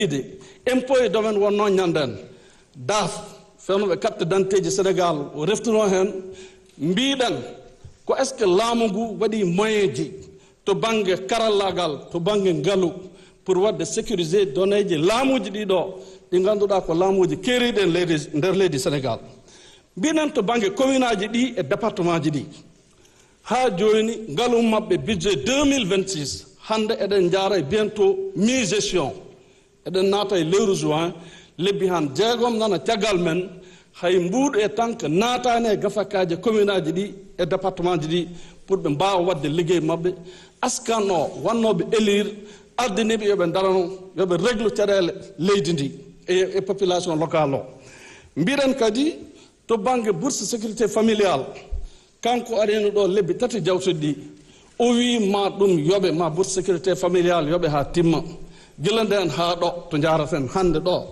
ide impôt e domaine wonno ñanden daaf fewnoɓe carte d'identité ji sénégal o reftuno hen mbiɗen ko est ce que laamu ngu waɗi moyen ji to banggue karallagal to banggue ngaalu pour wadde sécuriser donné ji laamuji ɗiɗo ɗi ganduɗa ko laamuji keeriɗi en leydi nder leydi sénégal mbinen to banggue commune aji ɗi e département ji ɗi ha joni ngaalu mabɓe budget 2026 hande eɗen jaara e bientôt mi gestion eɗen naata e lewru juin lebbi han jeegom nana caggal men hay mbuuɗo e tan que naatani e gafakaji commune aji ɗi e département ji ɗi pour ɓe mbawa wadde liggey mabɓe askan o wannoɓe élire ardiniɓe yoɓe darano yoɓe régle caɗele leydi ndi e, e population locale o mbiɗen kadi to banggue bourse sécurité familial kanko arino ɗo lebbi tati jawtuɗi ɗi o wi ma ɗum yoɓe ma bourse sécurité familial yoɓe ha timma gila nden ha ɗo to jaraten hande ɗo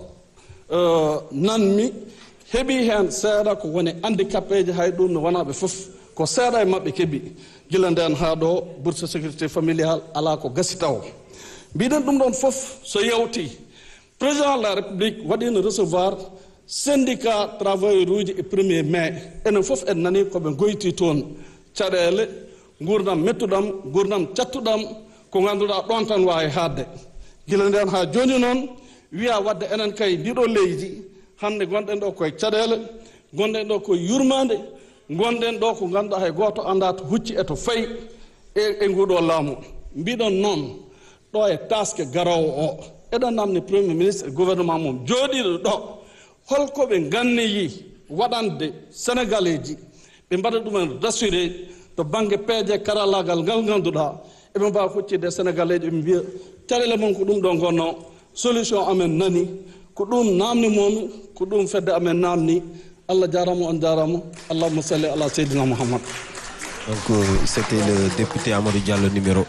uh, nanmi heeɓi hen seeɗa ko woni handicapé ji hay ɗum no wonaɓe foof ko seeɗa e mabɓe keeɓi gila nden ha ɗo bourse sécurité familial ala ko gasi taw mbiɗen ɗum ɗon foof so yewti président de la république waɗino recevoir syndicat travailleur uji e premier mai enen foof en nani koɓe goyti toon caɗele gurdam mettuɗam gurdam cattuɗam ko ganduɗa ɗon tan wawi haadde gila nden ha joni noon wiya wadde enen kay ndiɗo leydi hande gonɗen ɗo koye caɗele gonɗen ɗo koye yurmade gonɗen ɗo ko ganduɗa hay goto anda to hucci e to fayi e, e nguɗo laamu mbiɗon noon ɗo e taske garowo o eɗen namni premier ministre e gouvernement mum jooɗiɗo ɗo holkoɓe ganneyi waɗande sénégalais ji ɓe mbaɗa ɗumen rassuré to banggue peeje karallagal ngal ganduɗa eɓe mbawa huccide e sénégalais ji ɓe mbiya caɗele mum ko ɗum ɗo gonno solution amen nani ko ɗum namni momi ko ɗum fedde amen namni allah jarama on jarama allahuma salli ala seydina mouhammad Donc euh, c'était le député Amadou Diallo numéro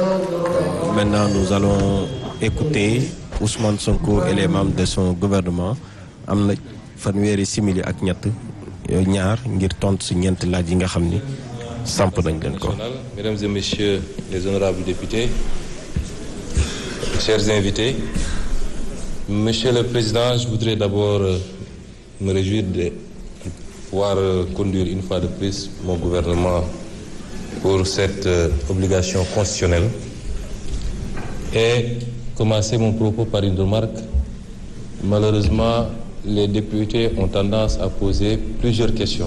1. Maintenant nous allons écouter Ousmane Sonko et les membres de son gouvernement. am na fanweeri simili ak ñett ñaar ngir tontu si ñeent laaj yi nga xam ni samp nañ leen ko. Mesdames et messieurs les honorables députés, chers invités, Monsieur le Président, je voudrais d'abord me réjouir de pouvoir conduire une fois de plus mon gouvernement pour cette obligation constitutionnelle et commencer mon propos par une remarque. Malheureusement, les députés ont tendance à poser plusieurs questions.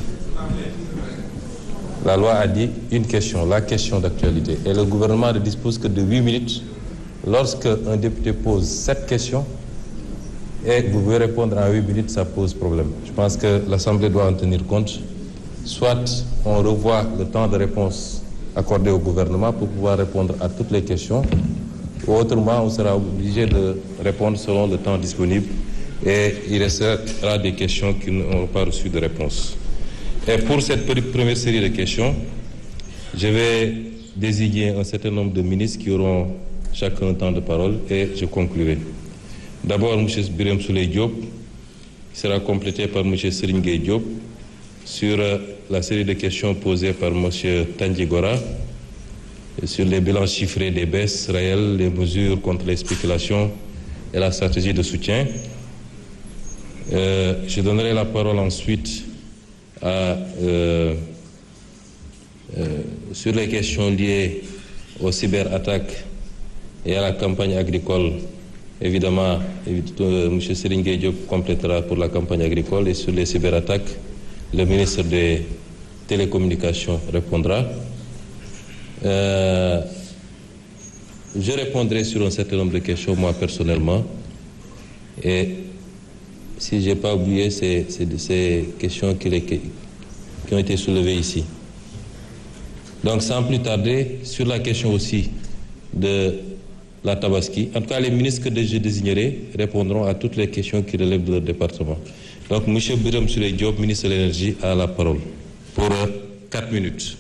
La loi a dit une question, la question d'actualité. Et le gouvernement ne dispose que de 8 minutes. Lorsque un député pose cette question et vous pouvez répondre en 8 minutes, ça pose problème. Je pense que l'Assemblée doit en tenir compte. Soit on revoit le temps de réponse accordé au gouvernement pour pouvoir répondre à toutes les questions, ou autrement on sera obligé de répondre selon le temps disponible et il restera des questions qui n'auront pas reçu de réponse. Et pour cette première série de questions, je vais désigner un certain nombre de ministres qui auront chacun un temps de parole et je conclurai. D'abord, M. Birem Souley Diop, qui sera complété par M. Serigne Gueye Diop sur la série de questions posées par M. Tanji Gora sur les bilans chiffrés des baisses réelles, les mesures contre les spéculations et la stratégie de soutien. Euh, je donnerai la parole ensuite à, euh, euh, sur les questions liées aux cyberattaques et à la campagne agricole. Évidemment, M. Serigne Diop complétera pour la campagne agricole et sur les cyberattaques, le ministre des Télécommunications répondra. je répondrai sur un certain nombre de questions, moi personnellement, et si je n'ai pas oublié ces, ces, ces questions qui, les, qui, ont été soulevées ici. Donc sans plus tarder, sur la question aussi de la Tabaski, en tout cas les ministres que je désignerai répondront à toutes les questions qui relèvent de leur département. Donc M. Biram Souley Diop, ministre de l'Énergie, a la parole pour 4 minutes.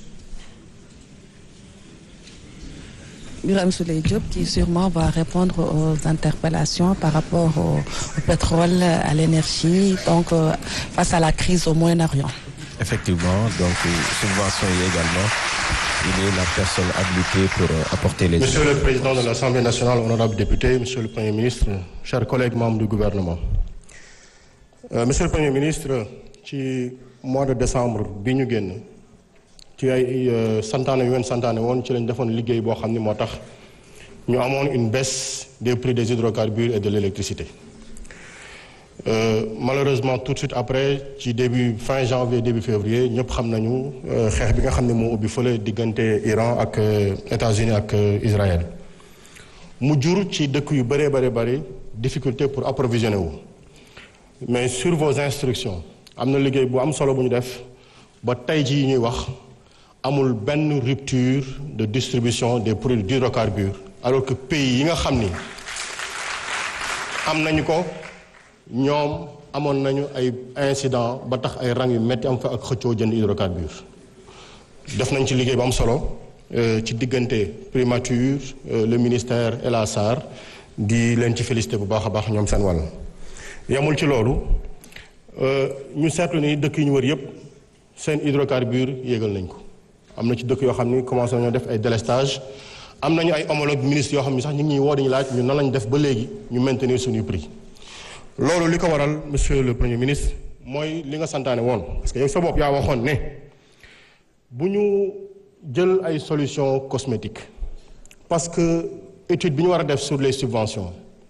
Biram Souley Diop qui sûrement va répondre aux interpellations par rapport au, au pétrole, à l'énergie, donc euh, face à la crise au Moyen-Orient. Effectivement, donc subventions également il est la personne habilitée pour apporter les Monsieur le Président de l'Assemblée nationale, honorable député, Monsieur le Premier ministre, chers collègues membres du gouvernement. Euh, Monsieur le Premier ministre, ci mois de décembre bi ñu génn ci ay santaane yu ngeen santaane woon ci lañ defoon liggéey boo xam ni moo tax ñu amoon une baisse des prix des hydrocarbures et de l'électricité. Euh, malheureusement tout de suite après ci début fin janvier début février ñëpp xam nañu xeex bi nga xam ne moo ubbi fële diggante Iran ak États-Unis ak Israël mu jur ci dëkk yu bëree bëri bëri difficulté pour approvisionner wu mais sur vos instructions am na liggéey bu am solo bu ñu def ba tey jii ñuy wax amul benn rupture de distribution des produits d'hydrocarbures alors que pays yi nga xam ni am nañu ko ñoom amoon nañu ay incident ba tax ay rang yu metti am fa ak xëccoo jënd hydrocarbures def nañ ci liggéey bu am solo ci diggante primature le ministère et la SAR di leen ci félicité bu baax a baax ñoom seen wàll yamul ci loolu ñu seetlu ni dëkk yi ñu wër yépp seen hydrocarbures yéegal nañ ko am na ci dëkk yoo xam ni commencé nañoo def ay délestage am nañu ay homologue ministre yoo xam ni sax ñu ngi ñuy woo dañu laaj ñu nan lañ def ba léegi ñu maintenir suñuy prix loolu li ko waral monsieur le premier ministre mooy li nga santaane woon parce que yow sa bopp yaa waxoon ne bu ñu jël ay solutions cosmétiques parce que étude bi ñu war a def sur les subventions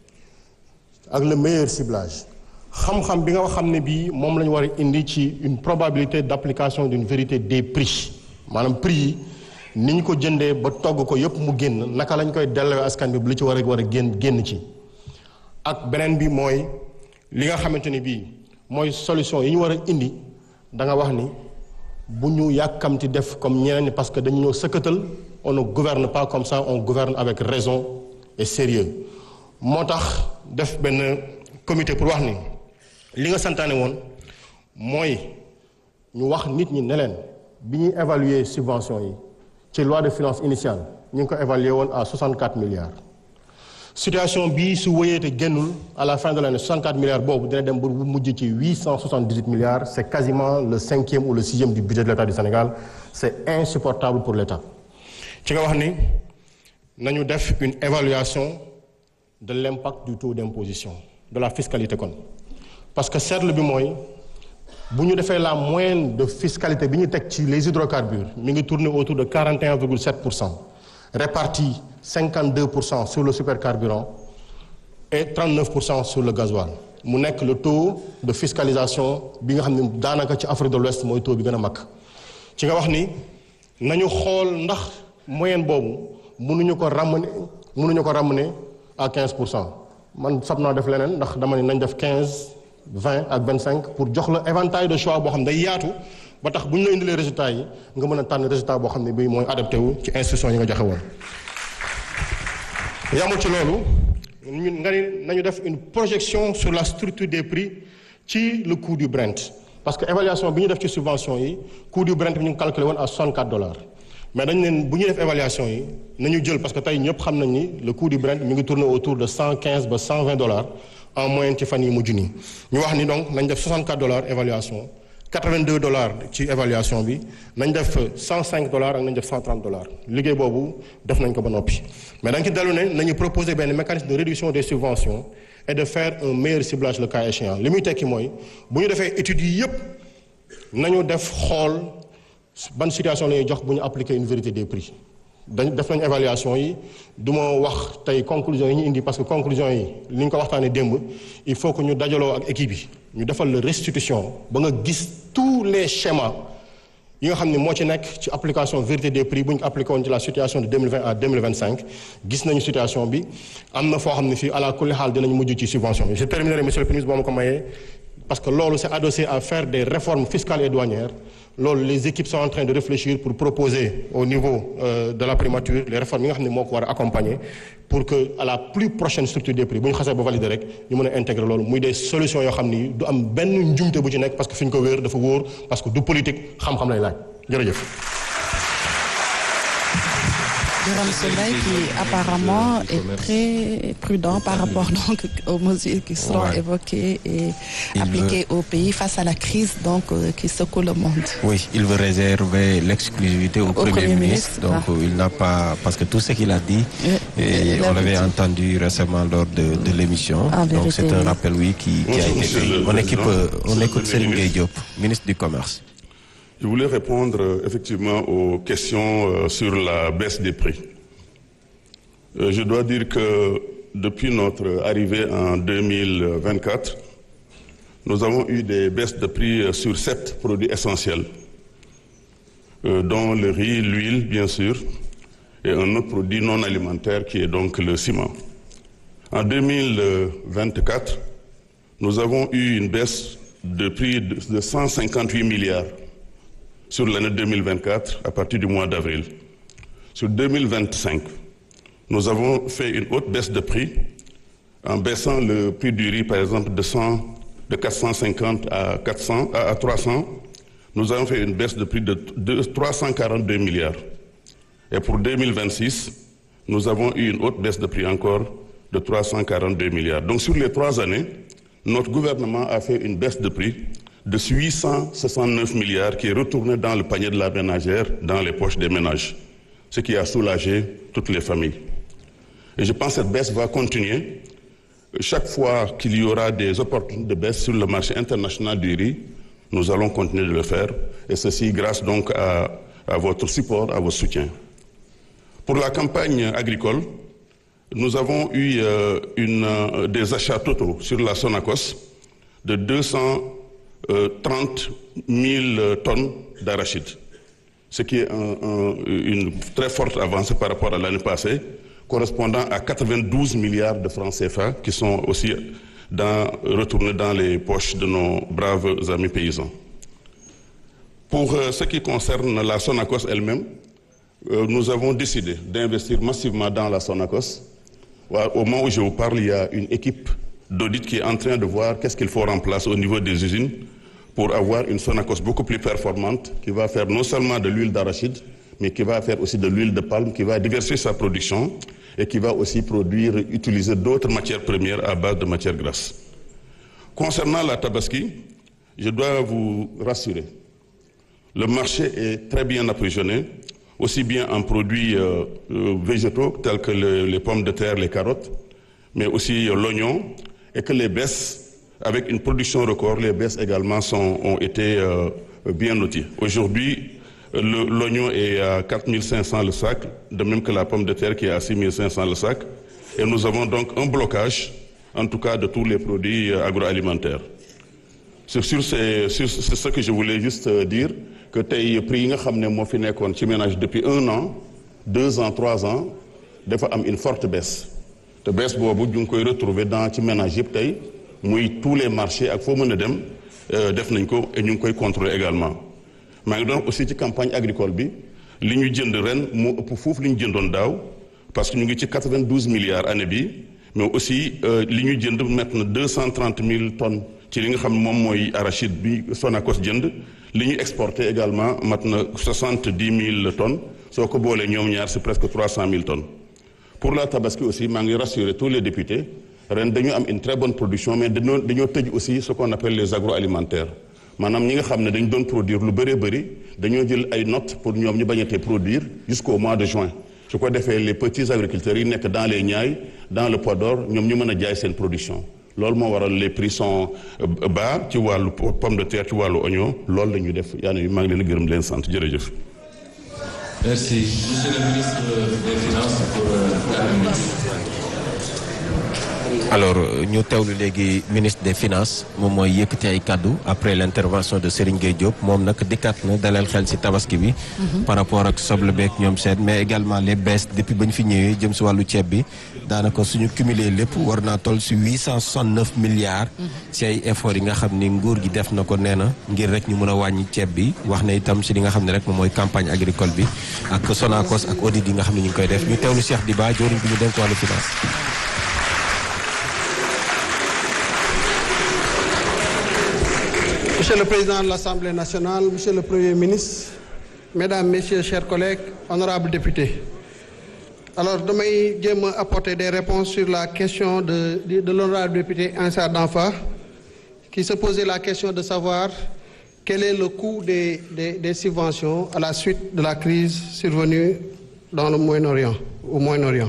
ak le meilleur ciblage xam-xam bi nga xam ne bii moom la ñu war a indi ci une probabilité d'application d'une vérité des prix maanaam prix yi ni ñu ko jëndee ba togg ko yépp mu génn naka lañ koy delloo askan bi bu li ci war a war a génn génn ci ak beneen bi mooy li nga xamante ni bii mooy solution yi ñu war a indi da nga wax ni bu ñu yàkkamti def comme ñeneen ñi parce que dañu ñëw sëkkatal on ne gouverne pas comme ça on gouverne avec raison et sérieux moo tax def benn comité pour wax ni li nga santaane woon mooy ñu wax nit ñi ne leen bi ñuy évaluer subvention yi ci loi de finances initiale ñu ngi ko évaluer woon à 64 milliards situation bii su wëyee te génnul à la fin de l'année 64 milliards boobu dina dem ba mujj ci 878 milliards c'est quasiment le cinquième ou le sixième du budget de l'État du Sénégal c'est insupportable pour l'État ci nga wax ni nañu def une évaluation de l'impact du taux d'imposition de la fiscalité kon parce que seetlu bi mooy bu ñu defee la moyenne de fiscalité bi ñu teg ci les hydrocarbures mi ngi tourner autour de 41,7 pour cent répartis 52 pour cent sur le supercarburant et 39 pour cent sur le gasoil mu nekk le taux de fiscalisation bi nga xam ne daanaka ci Afrique de l'Ouest mooy taux bi gën a mag ci nga wax ni nañu xool ndax moyenne boobu mënuñu ko ramener mënuñu ko ramener à 15 pour cent man sab naa def leneen ndax dama ne nañ def 15 20 ak 25 pour jox la éventail de choix boo xam ne day yaatu ba tax bu ñu la indilee résultats yi nga mën a tànn résultat boo xam ne bii mooy adapté wu ci instruction yi nga joxe woon. yamul ci loolu ñun nga ni nañu def une projection sur la structure des prix ci le coût du Brent parce que évaluation bi ñu def ci subvention yi coût du Brent bi ñu ngi calculé woon à 64 dollars mais dañu leen bu ñuy def évaluation yi nañu jël parce que tey ñëpp xam nañ ni le coût du Brent mi ngi tourner autour de 115 ba 120 dollars en moyenne ci fan yi mujj nii ñu wax ni donc nañ def 64 dollars évaluation 82 dollars ci évaluation bi nañ def 105 dollars ak nañ def 130 dollars liggéey boobu def nañ ko ba noppi mais dañ ci dellu ne nañu proposer benn mécanisme de réduction des subventions et de faire un meilleur ciblage le cas échéant li muy tekki mooy bu ñu defee études yi yépp nañu def xool ban situation la ñuy jox bu ñu appliquer une vérité des prix dañ def nañ évaluation yi du ma wax tey conclusion yi ñu indi parce que conclusion yi li ñu ko waxtaanee démb il faut que ñu dajaloo ak équipe yi ñu defal la restitution ba nga gis tous les schémas yi nga xam ne moo ci nekk ci application vérité des prix bu ñu ko appliqué woon ci la situation de 2020 à 2025 gis nañu situation bi am na foo xam ne fii à la kulli xaal dinañ mujj ci subvention bi je terminerai monsieur le ministre boo ma ko mayee parce que loolu c'est adossé à faire des réformes fiscales et douanières loolu les équipes sont en train de réfléchir pour proposer au niveau euh, de la primature les réformes yi nga xam ne moo ko war a accompagner pour que à la plus prochaine structure des prix bu ñu xasee ba valider rek ñu mën a intégrer loolu muy des solutions yoo xam ni du am benn njumte bu ci nekk parce que fi ñu ko wéer dafa wóor parce que du politique xam-xam lay laaj jërëjëf. Birame Souleye qui apparemment est très prudent par rapport donc aux mesures qui seront Ouais. évoquées et Il appliquées au pays face à la crise donc euh, qui secoue le monde. Oui, il veut réserver l'exclusivité au, Premier, Premier ministre. ministre, Donc ah. euh, il n'a pas parce que tout ce qu'il a dit, Oui, et il on a l'avait dit. entendu récemment lors de, de l'émission. En Donc c'est vérité, un oui. rappel oui qui, qui a Bonjour, été monsieur fait. le On équipe, président. euh, on Monsieur écoute le Serigne ministre. Gueye Diop, ministre du commerce. Je voulais répondre euh, effectivement aux questions euh, sur la baisse des prix. Euh, je dois dire que depuis notre arrivée en 2024, nous avons eu des baisses de prix euh, sur sept produits essentiels, euh, dont le riz, l'huile, bien sûr, et un autre produit non alimentaire qui est donc le ciment. En 2024, nous avons eu une baisse de prix de de 158 milliards sur l'année 2024 à partir du mois d'avril. Sur 2025, nous avons fait une haute baisse de prix en baissant le prix du riz, par exemple, de, 100, de 450 à, 400, à, à 300. Nous avons fait une baisse de prix de, de 342 milliards. Et pour 2026, nous avons eu une haute baisse de prix encore de 342 milliards. Donc sur les trois années, notre gouvernement a fait une baisse de prix de 869 milliards qui est retourné dans le panier de la ménagère, dans les poches des ménages, ce qui a soulagé toutes les familles. Et je pense que cette baisse va continuer. Chaque fois qu'il y aura des opportunités de baisse sur le marché international du riz, nous allons continuer de le faire. Et ceci grâce donc à, à votre support, à vos soutiens. Pour la campagne agricole, nous avons eu euh, une, euh, des achats totaux sur la Sonacos de 230 000 tonnes d'arachides, ce qui est un- un- une très forte avancée par rapport à l'année passée, correspondant à 92 milliards de francs CFA qui sont aussi dans- retournés dans les poches de nos braves amis paysans. Pour euh, ce qui concerne la Sonacos elle-même, euh, nous avons décidé d'investir massivement dans la Sonacos. Ouais, Au moment où je vous parle, il y a une équipe d'audit qui est en train de voir qu'est-ce qu'il faut remplacer au niveau des usines pour avoir une Sonacos beaucoup plus performante qui va faire non seulement de l'huile d'arachide, mais qui va faire aussi de l'huile de palme, qui va diversifier sa production et qui va aussi produire, utiliser d'autres matières premières à base de matières grasses. Concernant la tabaski, je dois vous rassurer. Le marché est très bien approvisionné, aussi bien en produits euh, euh, végétaux tels que le- les pommes de terre, les carottes, mais aussi euh, l'oignon, et que les baisses, avec une production record, les baisses également sont- ont été euh, bien notées. Aujourd'hui, euh, le- l'oignon est à 4500 le sac, de même que la pomme de terre qui est à 6500 le sac, et nous avons donc un blocage, en tout cas de tous les produits euh, agroalimentaires. C'est sur, ces- sur c'est ce que je voulais juste euh, dire que tey prix yi nga xam ne moo fi nekkoon ci ménage depuis un an deux ans trois ans dafa am une forte baisse te baisse boobu ñu ngi koy retrouver dans ci ménage yëpp tey muy tous les marchés ak foo mën a dem euh, def nañ ko et ñu ngi koy contrôler également maa ngi doon aussi ci campagne agricole bi li ñu jënd ren moo ëpp foofu li ñu jëndoon daaw parce que ñu ngi ci 92 milliards année bi mais aussi euh, li ñu jënd mett na 230 000 tonnes ci li nga xam ne moom mooy arachide bi Sonacos jënd li ñu exporté également mat na 70 000 tonnes soo ko boolee ñoom ñaar c'est presque 300 000 tonnes pour la tabaski aussi maa ngi rassurer tous les députés ren dañu am une très bonne production mais dañoo dañoo tëj aussi ce qu'on appelle les agroalimentaires maanaam ñi nga xam ne dañ doon produire lu bëree bëri dañoo jël ay notes pour ñoom ñu bañatee produire jusqu'au mois de juin su ko defee les petits agriculteurs yi nekk dans les Niayes dans le Podor ñoom ñu mën a jaay seen production loolu moo waral les prix sont euh, bas ci wàllu pomme de terre ci wàllu oignon loolu la ñuy def yaa ngi maa ngi leen di gërëm di leen sant jërëjëf. Merci. Monsieur le ministre des Finances pour euh, quatre minutes. alors ñu teewlu léegi ministre des finances moom mooy yëkkati ay kaddu après l' intervention de Serigne Gueye Diop moom nag dikkaat na dalal xel si tabaski bi. par rapport ak soble beeg ñoom seen mais également les baisses depuis ba ñu fi ñëwee jëm si wàllu ceeb bi daanaka suñu cumulé lépp war naa toll si huit cent soixante neuf milliards. si ay efforts yi nga xam ni nguur gi def na ko nee na ngir rek ñu mën a wàññi ceeb bi wax na itam si li nga xam ne rek moom mooy campagne agricole bi ak Sonacos ak audit yi nga xam ne ñu ngi koy def ñu teewlu Cheikh Diba joriñ bi ñu dénk wàllu finance. Monsieur le Président de l'Assemblée nationale, Monsieur le Premier ministre, Mesdames, Messieurs, chers collègues, honorables députés, alors damay jéem a apporter des réponses sur la question de de, de l'honorable député Ansar Danfa qui se posait la question de savoir quel est le coût des, des, des subventions à la suite de la crise survenue dans le Moyen-Orient, au Moyen-Orient.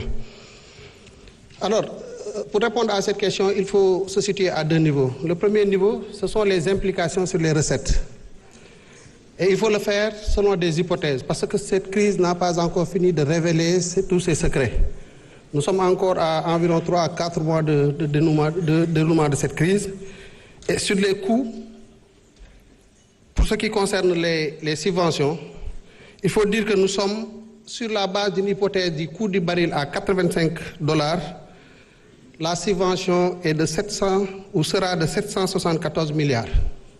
Alors, euh, pour répondre à cette question, il faut se situer à deux niveaux. Le premier niveau, ce sont les implications sur les recettes. Et il faut le faire selon des hypothèses, parce que cette crise n'a pas encore fini de révéler tous ses secrets. Nous sommes encore à environ 3 à 4 mois de, de, dénouement, de dénouement de cette crise. Et sur les coûts, pour ce qui concerne les, les subventions, il faut dire que nous sommes sur la base d'une hypothèse du coût du baril à 85 dollars. La subvention est de 700 ou sera de 774 milliards.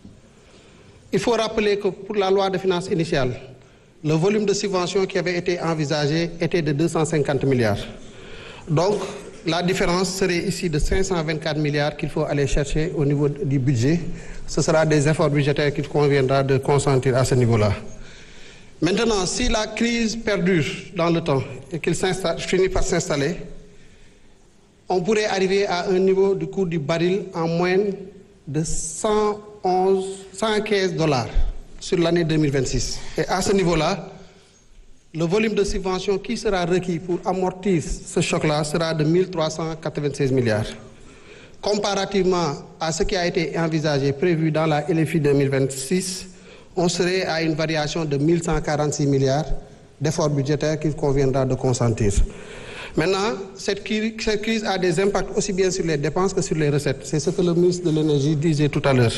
Il faut rappeler que pour la loi de finances initiale, le volume de subventions qui avait été envisagé était de 250 milliards. Donc, la différence serait ici de 524 milliards qu'il faut aller chercher au niveau du budget. Ce sera des efforts budgétaires qu'il conviendra de consentir à ce niveau-là. Maintenant, si la crise perdure dans le temps et qu'elle finit par s'installer, on pourrait arriver à un niveau du coût du baril en moyenne de 111, 115 dollars sur l'année 2026. Et à ce niveau-là, le volume de subvention qui sera requis pour amortir ce choc-là sera de 1396 milliards. Comparativement à ce qui a été envisagé, prévu dans la LFI 2026, on serait à une variation de 1146 milliards d'efforts budgétaires qu'il conviendra de consentir. Maintenant, cette crise, cette crise a des impacts aussi bien sur les dépenses que sur les recettes. C'est ce que le ministre de l'Énergie disait tout à l'heure.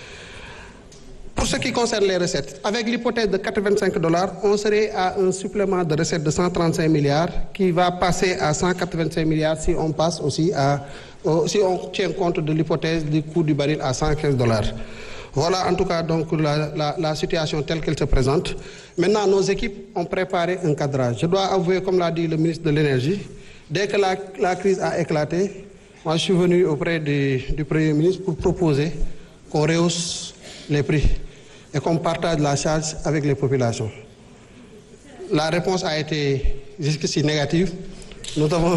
Pour ce qui concerne les recettes, avec l'hypothèse de 85 dollars, on serait à un supplément de recettes de 135 milliards qui va passer à 185 milliards si on passe aussi à, si on tient compte de l'hypothèse du coût du baril à 115 dollars. Voilà en tout cas donc la, la, la situation telle qu'elle se présente. Maintenant, nos équipes ont préparé un cadrage. Je dois avouer, comme l'a dit le ministre de l'Énergie, dès que la, la, crise a éclaté, moi je suis venu auprès du, du Premier ministre pour proposer qu'on rehausse les prix et qu'on partage la charge avec les populations. La réponse a été jusqu'ici négative. Nous avons,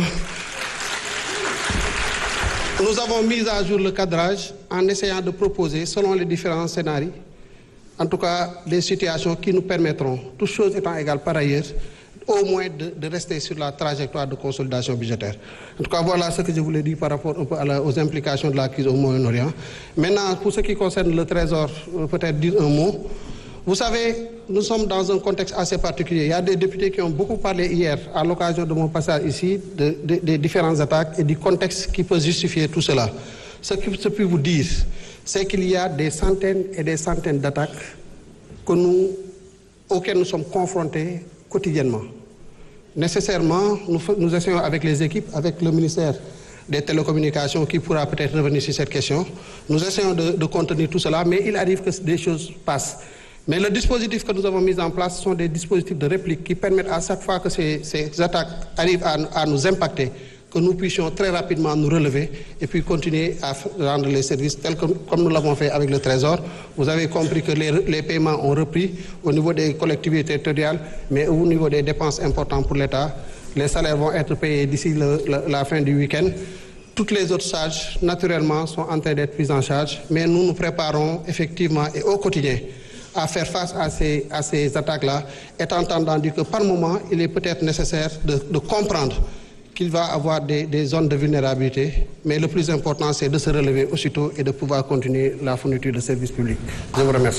nous avons mis à jour le cadrage en essayant de proposer, selon les différents scénarios, en tout cas des situations qui nous permettront, toutes choses étant égales par ailleurs, au moins de, de, rester sur la trajectoire de consolidation budgétaire. En tout cas, voilà ce que je voulais dire par rapport un peu la, aux implications de la crise au Moyen-Orient. Maintenant, pour ce qui concerne le Trésor, peut-être dire un mot. Vous savez, nous sommes dans un contexte assez particulier. Il y a des députés qui ont beaucoup parlé hier, à l'occasion de mon passage ici, de, de, des différentes attaques et du contexte qui peut justifier tout cela. Ce que je peux vous dire, c'est qu'il y a des centaines et des centaines d'attaques que nous, auxquelles nous sommes confrontés quotidiennement. Nécessairement, nous, nous essayons avec les équipes, avec le ministère des télécommunications qui pourra peut-être revenir sur cette question. Nous essayons de, de, contenir tout cela, mais il arrive que des choses passent. Mais le dispositif que nous avons mis en place sont des dispositifs de réplique qui permettent à chaque fois que ces, ces attaques arrivent à, à nous impacter, que nous puissions très rapidement nous relever et puis continuer à rendre les services tels que comme nous l'avons fait avec le Trésor. Vous avez compris que les, les, paiements ont repris au niveau des collectivités territoriales, mais au niveau des dépenses importantes pour l'État. Les salaires vont être payés d'ici la fin du week-end. Toutes les autres charges, naturellement, sont en train d'être prises en charge, mais nous nous préparons effectivement et au quotidien à faire face à ces, à ces attaques-là, étant entendu que par moment, il est peut-être nécessaire de, de comprendre qu'il va avoir des, des, zones de vulnérabilité, mais le plus important, c'est de se relever aussitôt et de pouvoir continuer la fourniture de services publics. Je vous remercie.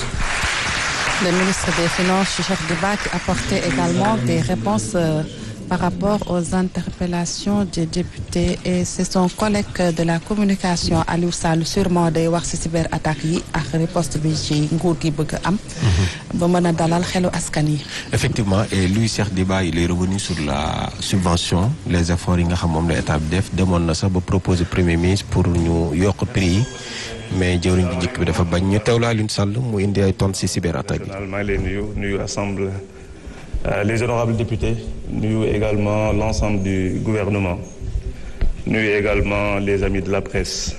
Le ministre des Finances, Cheikh Debac, apportait également des réponses euh, par rapport aux interpellations des députés et c'est son collègue de la communication Aliou Sall sûrement day wax ci cyberattaque yi ak riposte bi ci nguur gi bëgg am ba mën a dalal xelu askan yi effectivement et lui Cheikh Diba il est revenu sur la subvention les efforts yi nga xam moom la état bi def demoon na sax ba proposer premier ministre pour ñu yokk prix yi mais jëwriñ bi njëkk bi dafa bañ ñu teewlu Aliou Sall mu indi ay tonnes ci cyberattaque yi maa ngi lay nuyu nuyu assemblée Euh, les honorables députés, nous également l'ensemble du gouvernement, nous également les amis de la presse.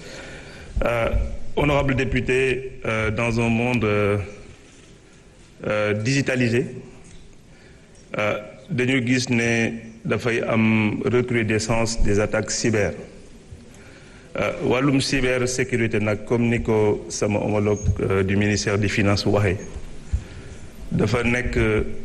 Euh, honorables députés, euh, dans un monde digitalisé, dañu gis ne dafay am recrudescence des attaques cyber wàllum cyber sécurité nag comme ni ko sama homologue du ministère des finances waxee dafa nekk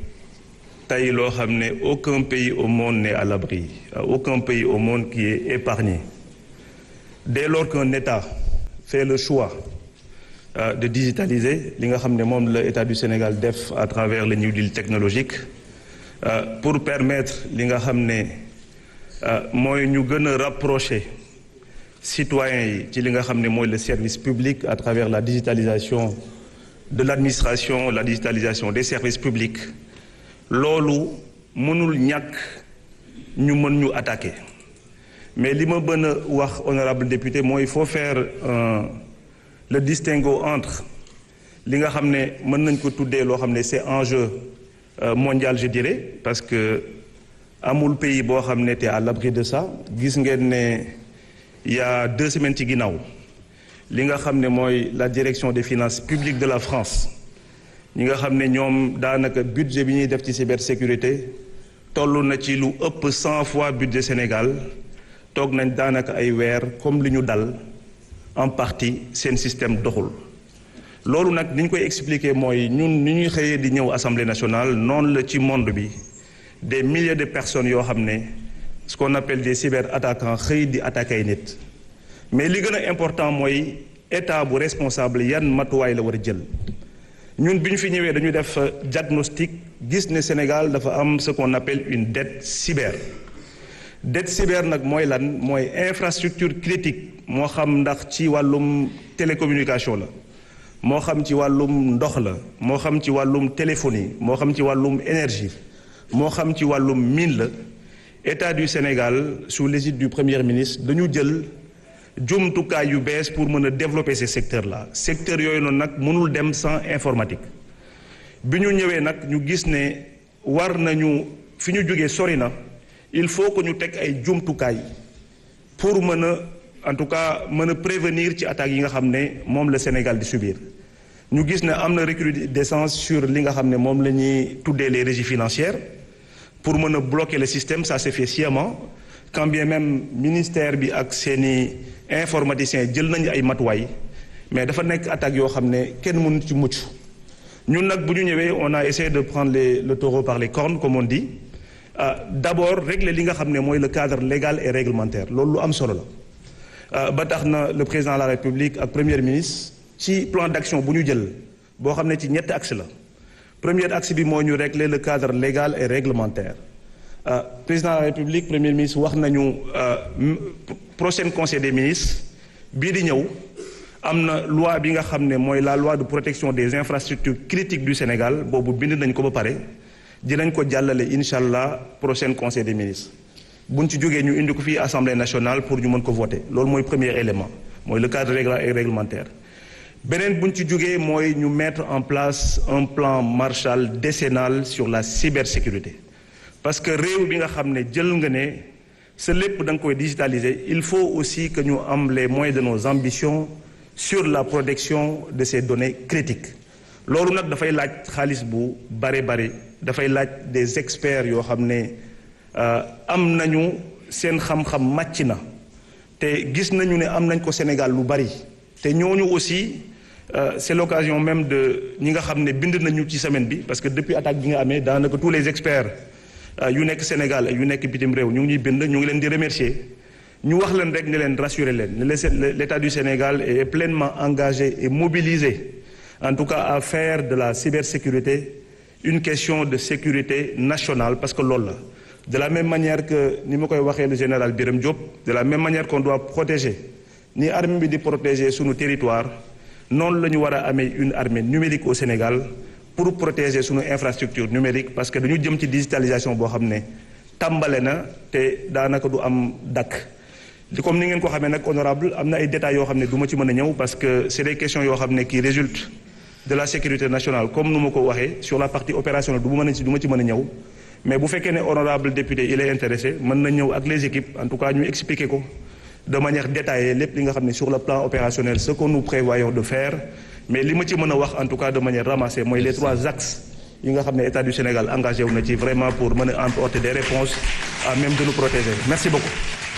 tey loo xam ne aucun pays au monde n'est à l'abri aucun pays au monde qui est épargné dès lors qu'un État fait le choix de digitaliser li nga xam ne moom la État du Sénégal def à travers le New Deal technologique pour permettre li nga xam ne mooy ñu gën a rapprocher citoyens yi ci li nga xam ne mooy le service public à travers la digitalisation de l'administration la digitalisation des services publics loolu mënul ñàkk ñu mën ñu attaquer mais li ma bën a wax honorable député mooy il faut faire le distinguo entre li nga xam ne mën nañ ko tuddee loo xam ne c'est enjeu mondial je dirais parce que amul pays boo xam ne te à l'abri de ça gis ngeen ne il y a deux semaines ci ginnaaw li nga xam ne mooy la direction des finances publiques de la France ñi nga xam ne ñoom daanaka budget bi ñuy def ci cybersécurité toll na ci lu ëpp cent fois budget Sénégal toog nañ daanaka ay weer comme li ñu dal en partie seen système doxul loolu nag ni ñu koy expliquer mooy ñun ni ñuy xëyee di ñëw assemblée nationale noonu la ci monde bi des milliers de personnes yoo xam ne ce qu'on appelle des cyberattaquants xëy di attaquer ay nit mais li gën a important mooy état bu responsable yan matuwaay la war a jël ñun bi ñu fi ñëwee dañu def diagnostic gis ne Sénégal dafa am ce qu'on appelle une dette cyber dette cyber nag mooy lan mooy infrastructure critique moo xam ndax ci wàllum télécommunication la moo xam ci wàllum ndox la moo xam ci wàllum téléphonie moo xam ci wàllum énergie moo xam ci wàllum mine la état du Sénégal sous l'égide du premier ministre dañu jël jumtukaay yu bees pour mën a développer ces secteurs là secteurs yooyu noonu nag mënul dem sans informatique bi ñu ñëwee nag ñu gis ne war nañu fi ñu jógee sori na il faut que ñu teg ay jumtukaay pour mën a en tout cas mën a prévenir ci attaques yi nga xam ne moom la Sénégal di subir ñu gis ne am na recrudescence sur li nga xam ne moom la ñuy tuddee les régies financières pour mën a bloquer le système ça s'est fait sciemment quand bien même ministère bi ak seeni informaticiens jël nañu ay matuwaay mais dafa nekk attaques yoo xam ne kenn mënu ci mucc ñun nag bu ñu ñëwee on a essayé de prendre les le taureau par les cornes comme on dit euh, d'abord régler li nga xam ne mooy le cadre légal et réglementaire loolu lu am solo la ba tax na le président de la république ak premier ministre ci plan d'action bu ñu jël boo xam ne ci ñetti axe la premier axe bi moo ñu régler le cadre légal et réglementaire euh, président de la république premier ministre wax nañu prochain conseil des ministres bii di ñëw am na loi bi nga xam ne mooy la loi de protection des infrastructures critiques du Sénégal boobu bind nañ ko ba pare dinañ ko jàllale incha allah prochain conseil des ministres buñ ci jógee ñu indi ko fii assemblée nationale pour ñu mën ko voter loolu mooy premier élément mooy le cadre légal et réglementaire beneen buñ ci jógee mooy ñu mettre en place un plan Marshall décennal sur la cybersécurité parce que réew bi nga xam ne jël nga ne sa lépp da nga koy digitaliser il faut aussi que ñu am les moyens de nos ambitions sur la protection de ces données critiques loolu nag dafay laaj xaalis bu bare bare dafay laaj des experts yoo xam ne am nañu seen xam-xam màcc na te gis nañu ne am nañ ko Sénégal lu bari te ñooñu aussi c'est l'occasion même de ñi nga xam ne bind nañu ci semaine bi parce que depuis attaque bi nga amee daanaka tous les experts yu nekk Sénégal yu nekk bitim réew ñu ngi ñuy bind ñu ngi leen di remercier ñu wax leen rek ne leen rassurer leen ne l'État du Sénégal est pleinement engagé et mobilisé en tout cas à faire de la cybersécurité une question de sécurité nationale parce que loolu la de la même manière que ni ma koy waxee le général Birame Diop de la même manière qu'on doit protéger ni armée bi di protéger sunu territoire noonu la ñu war a amee une armée numérique au Sénégal pour protéger sunu infrastructure numérique parce que dañu jëm ci digitalisation boo xam ne tàmbale na te daanaka du am dakk di comme ni ngeen ko xamee nag honorable am na ay détails yoo xam ne du ma ci mën a ñëw parce que c'est des questions yoo xam ne qui résultent de la sécurité nationale comme nu ma ko waxee sur la partie opérationnelle du ma mën a ci du ma ci mën a ñëw mais bu fekkee ne honorable député il est intéressé mën na ñëw ak les équipes en tout cas ñu expliquer ko de manière détaillée lépp li nga xam ne sur le plan opérationnel ce que nous prévoyons de faire mais li ma ci mën a wax en tout cas de manière ramassée mooy les trois axes yi nga xam ne état du Sénégal engagé wu na ci vraiment pour mën a apporter des réponses à même de nous protéger merci beaucoup.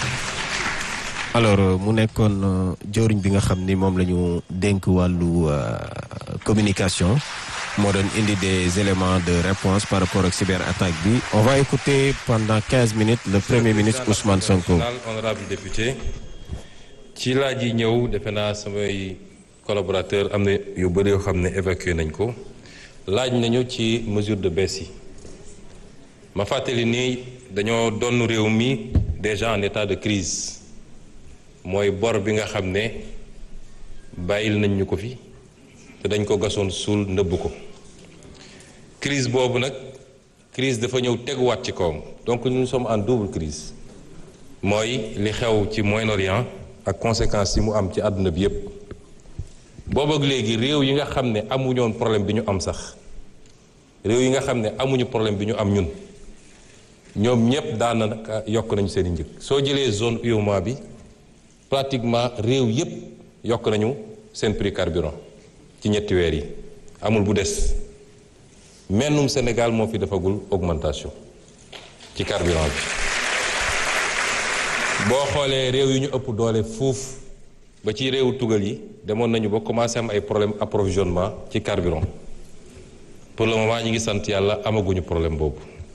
alors mu nekkoon jëwriñ bi nga xam ni moom la ñu dénk wàllu communication moo doon indi des éléments de réponse par rapport ak cyberattaque bi on va écouter pendant quinze minutes le premier ministre Ousmane Sonko. honorable député ci laaj yi ñëw defe naa samay collaborateur am na yu bëri yoo xam ne évacué nañ ko laaj nañu ci mesure de baisse yi ma fàttali ni dañoo doon réew mi déjà en état de crise mooy bor bi nga xam ne bàyyil nañ ñu ko fi te dañ ko gasoon suul nëbb ko crise boobu nag crise dafa ñëw teguwaat ci kawam donc nous sommes en double crise mooy li xew ci Moyen-Orient ak conséquences yi mu am ci àdduna bi yépp boobu ak léegi réew yi nga xam ne amuñoon problème bi ñu am sax réew yi nga xam ne amuñu problème bi ñu am ñun ñoom ñépp daanaka yokk nañu seen i njëg soo jëlee zone UEMOA bi pratiquement réew yépp yokk nañu seen prix carburant ci ñetti weer yi amul bu des mennum Sénégal moo fi defagul augmentation ci carburant bi boo xoolee réew yi ñu ëpp doole fuuf ba ci réewu tugal yi demoon nañu ba commencé am ay problème approvisionnement ci carburant pour le moment ñi ngi sant yàlla amaguñu problème boobu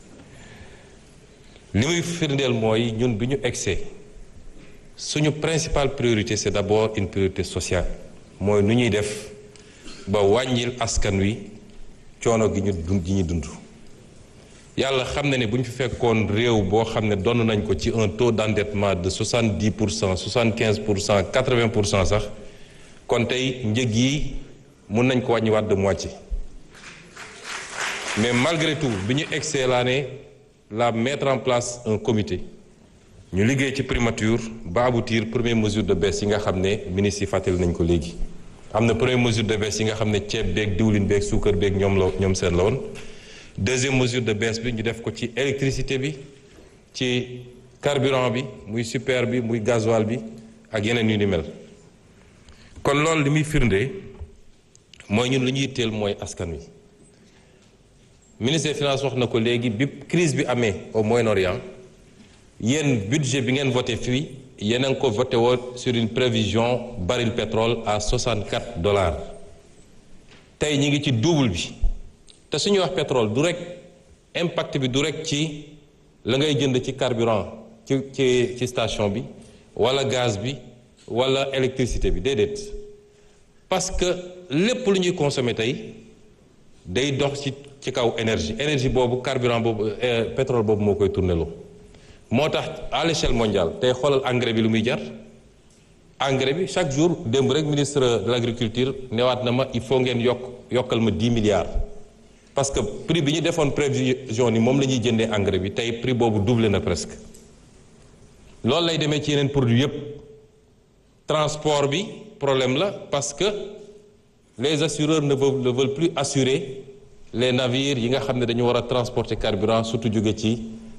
li muy firndeel mooy ñun bi ñu egsee suñu principale priorité c'est d'abord une priorité sociale mooy nu ñuy def ba wàññil askan wi coono gi ñu dund gi ñu dund yàlla xam na ne bu ñu fi fekkoon réew boo xam ne donn nañ ko ci un taux d'endettement de 70 pour cent 75 pour cent 80 pour cent sax kon tey njëg yi mun nañ ko wàññiwaat de moitié mais malgré tout bi ñu egsee laa ne la mettre en place un comité ñu liggéey ci primature ba aboutir première mesure de baisse yi nga xam ne ministre yi fàttali nañ ko léegi am na première mesure de baisse yi nga xam ne ceeb beeg diwlin beeg suukar beeg ñoom la ñoom seen la woon deuxième mesure de baisse bi ñu def ko ci électricité bi ci carburant bi muy super bi muy gasoil bi ak yeneen yu ni mel kon loolu li muy firnde mooy ñun lu ñuy teel mooy askan wi ministre des finances wax na ko léegi bi crise bi amee au Moyen-Orient yéen budget bi ngeen voté fii yéen a ngi ko voté woon sur une prévision baril pétrole à 64 dollars tey ñi ngi ci double bi te suñuy wax pétrole du rek impact bi du rek ci la ngay jënd ci carburant ci ci ci station bi wala gaz bi wala électricité bi déedéet parce que lépp lu ñuy consommer tey day dox ci ci kaw énergie énergie boobu carburant boobu pétrole boobu moo koy tourné loo moo tax à l'échelle mondiale tey xoolal engrais bi lu muy jar engrais bi chaque jour démb rek ministre de l'agriculture newaat na ma il faut ngeen yokk yokkal ma 10 milliards parce que prix bi ñu defoon prévision ni moom la ñuy jëndee engrais bi tey prix boobu doublé na presque loolu lay demee ci yeneen produit yépp transport bi problème la parce que les assureurs ne veulent ne veulent plus assurer les navires yi nga xam ne dañu war a transporter carburant surtout jóge ci